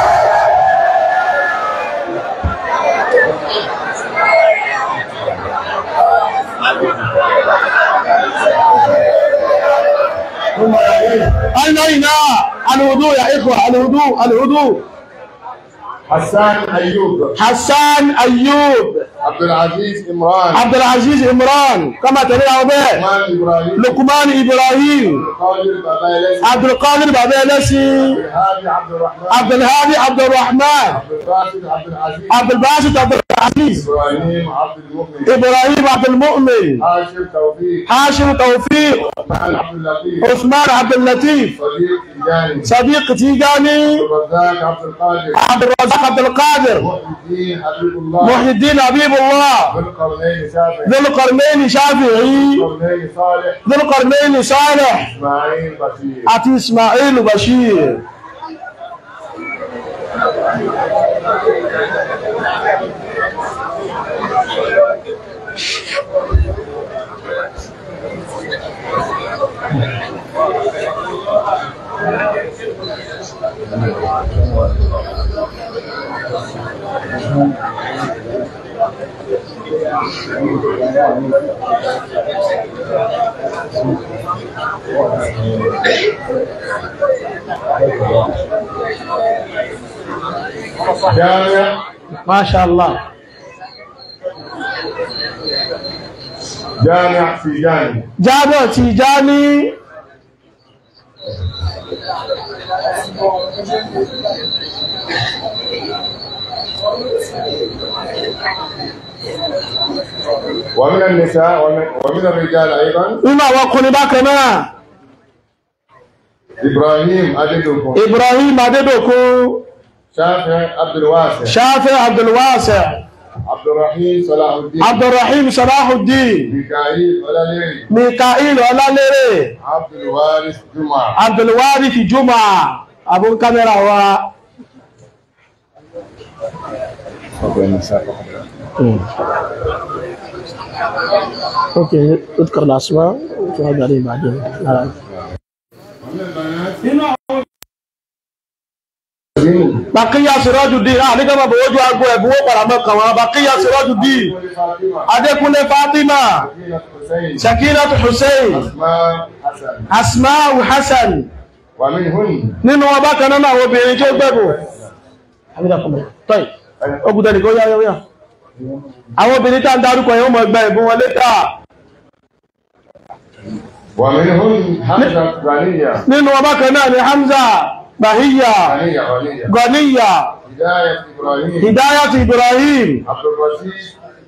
أين الوضوء يا إخوة الوضوء الوضوء حسان أيوب حسان أيوب عبد العزيز إمران عبد العزيز إمران كما ترى به عثمان إبراهيم لقمان إبراهيم قادر بابا عبد القادر بابلسي هادي عبد الرحمن عبد الهادي عبد الرحمن عبد الباسط عبد العزيز عبد الباسط عبد العزيز إبراهيم عبد المؤمن إبراهيم عبد المؤمن هاشم توفيق هاشم توفيق عثمان عبد اللطيف عثمان عبد اللطيف صديق تجاني صديق تيجاني الرزاق عبد القادر عبد الرزاق عبد القادر محي الدين حبيب الله محي الدين حبيب الله ذو القرنين شافعي ذو القرنين شافعي القرنين صالح ذو القرنين صالح إسماعيل بشير àti Ismail Bashir جامع Masha Allah جامع تيجاني Jamiu Tijani ومن النساء ومن, ومن الرجال أيضا nínú àwọn ọkùnrin bákan náà إبراهيم أددكم Ibrahim Adédòkun شافع عبد الواسع Shafi Abdulwasi عبد الرحيم صلاح الدين Abdulrahim Salahuddin ميكائيل ولاليري Mikail Ọlálérè عبد الوارث جمعة Abdulwarith Juma abun kámẹ́rà wa ok اذكر الاسماء وتوابع عليه بعدين Bàkíyà Sirajuddin, à nígbà bàbá ojú agbó ẹ̀bùn ó padà mọ́ kàn wọ́n, Bàkíyà Sirajuddin, فاطمة Adékúnlé Fátímà, سكينة حسين Sakinatu Hussein, أسماء حسن Asma'u Hassan, ومنهن nínú wọn bákan náà àwọn obìnrin tó gbẹ̀bù. Tọ́yì, ogun tẹ́lẹ̀ kó yá yá. Àwọn obìnrin tá ń darúkọ yẹn ó mọ̀ ẹgbẹ́ ìbún wọn létà. ومنهن حمزة غنية Nínú wọn bákan náà ni Hamza, Bahiyya, غنية غنية Ganiya, هداية إبراهيم Hidayat Ibrahim, عبد الرشيد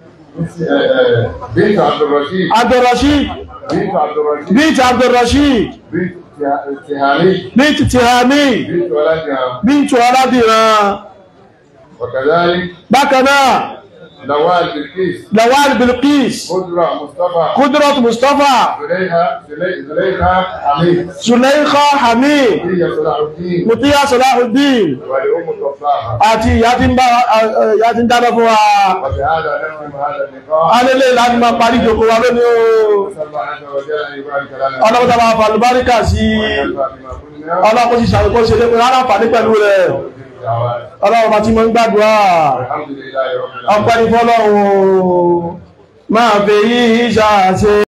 بنت عبد الرشيد Abdulrashid, بنت عبد الرشيد Bint Abdulrashid, بنت تهاني Bint Tihami, بنت ولدها Bint Ọládìran. وكذلك Bákan náà, نوال بالكيس Lawal Bilqis, قدرة مصطفى Kudrat Mustafa, زليخة زلي- زليخة حميد Sulaikha Hamid, هي صلاح الدين Mutiya Salahuddin, ولأم الطفاحة àti ìyá tí ń bá ìyá tí ń dáná fún wa. وبهذا نختم هذا اللقاء Alélé láti máa parí ìjòkó wa lónìí o. نسأل الله عز وجل أن يبارك لنا Ọlọ́pàá máa fà lùbáríkà sí وينفع بما قلنا ọlọ́pàá sì ṣàkókò ṣe lépe rárá fàní pẹ̀lú rẹ̀. الدعوات Ọlọ́pàá tí mo ń gbàdúrà. والحمد لله رب العالمين Ọpẹ́ ní fọ́lọ́run o. Máa fèyí ṣàṣe.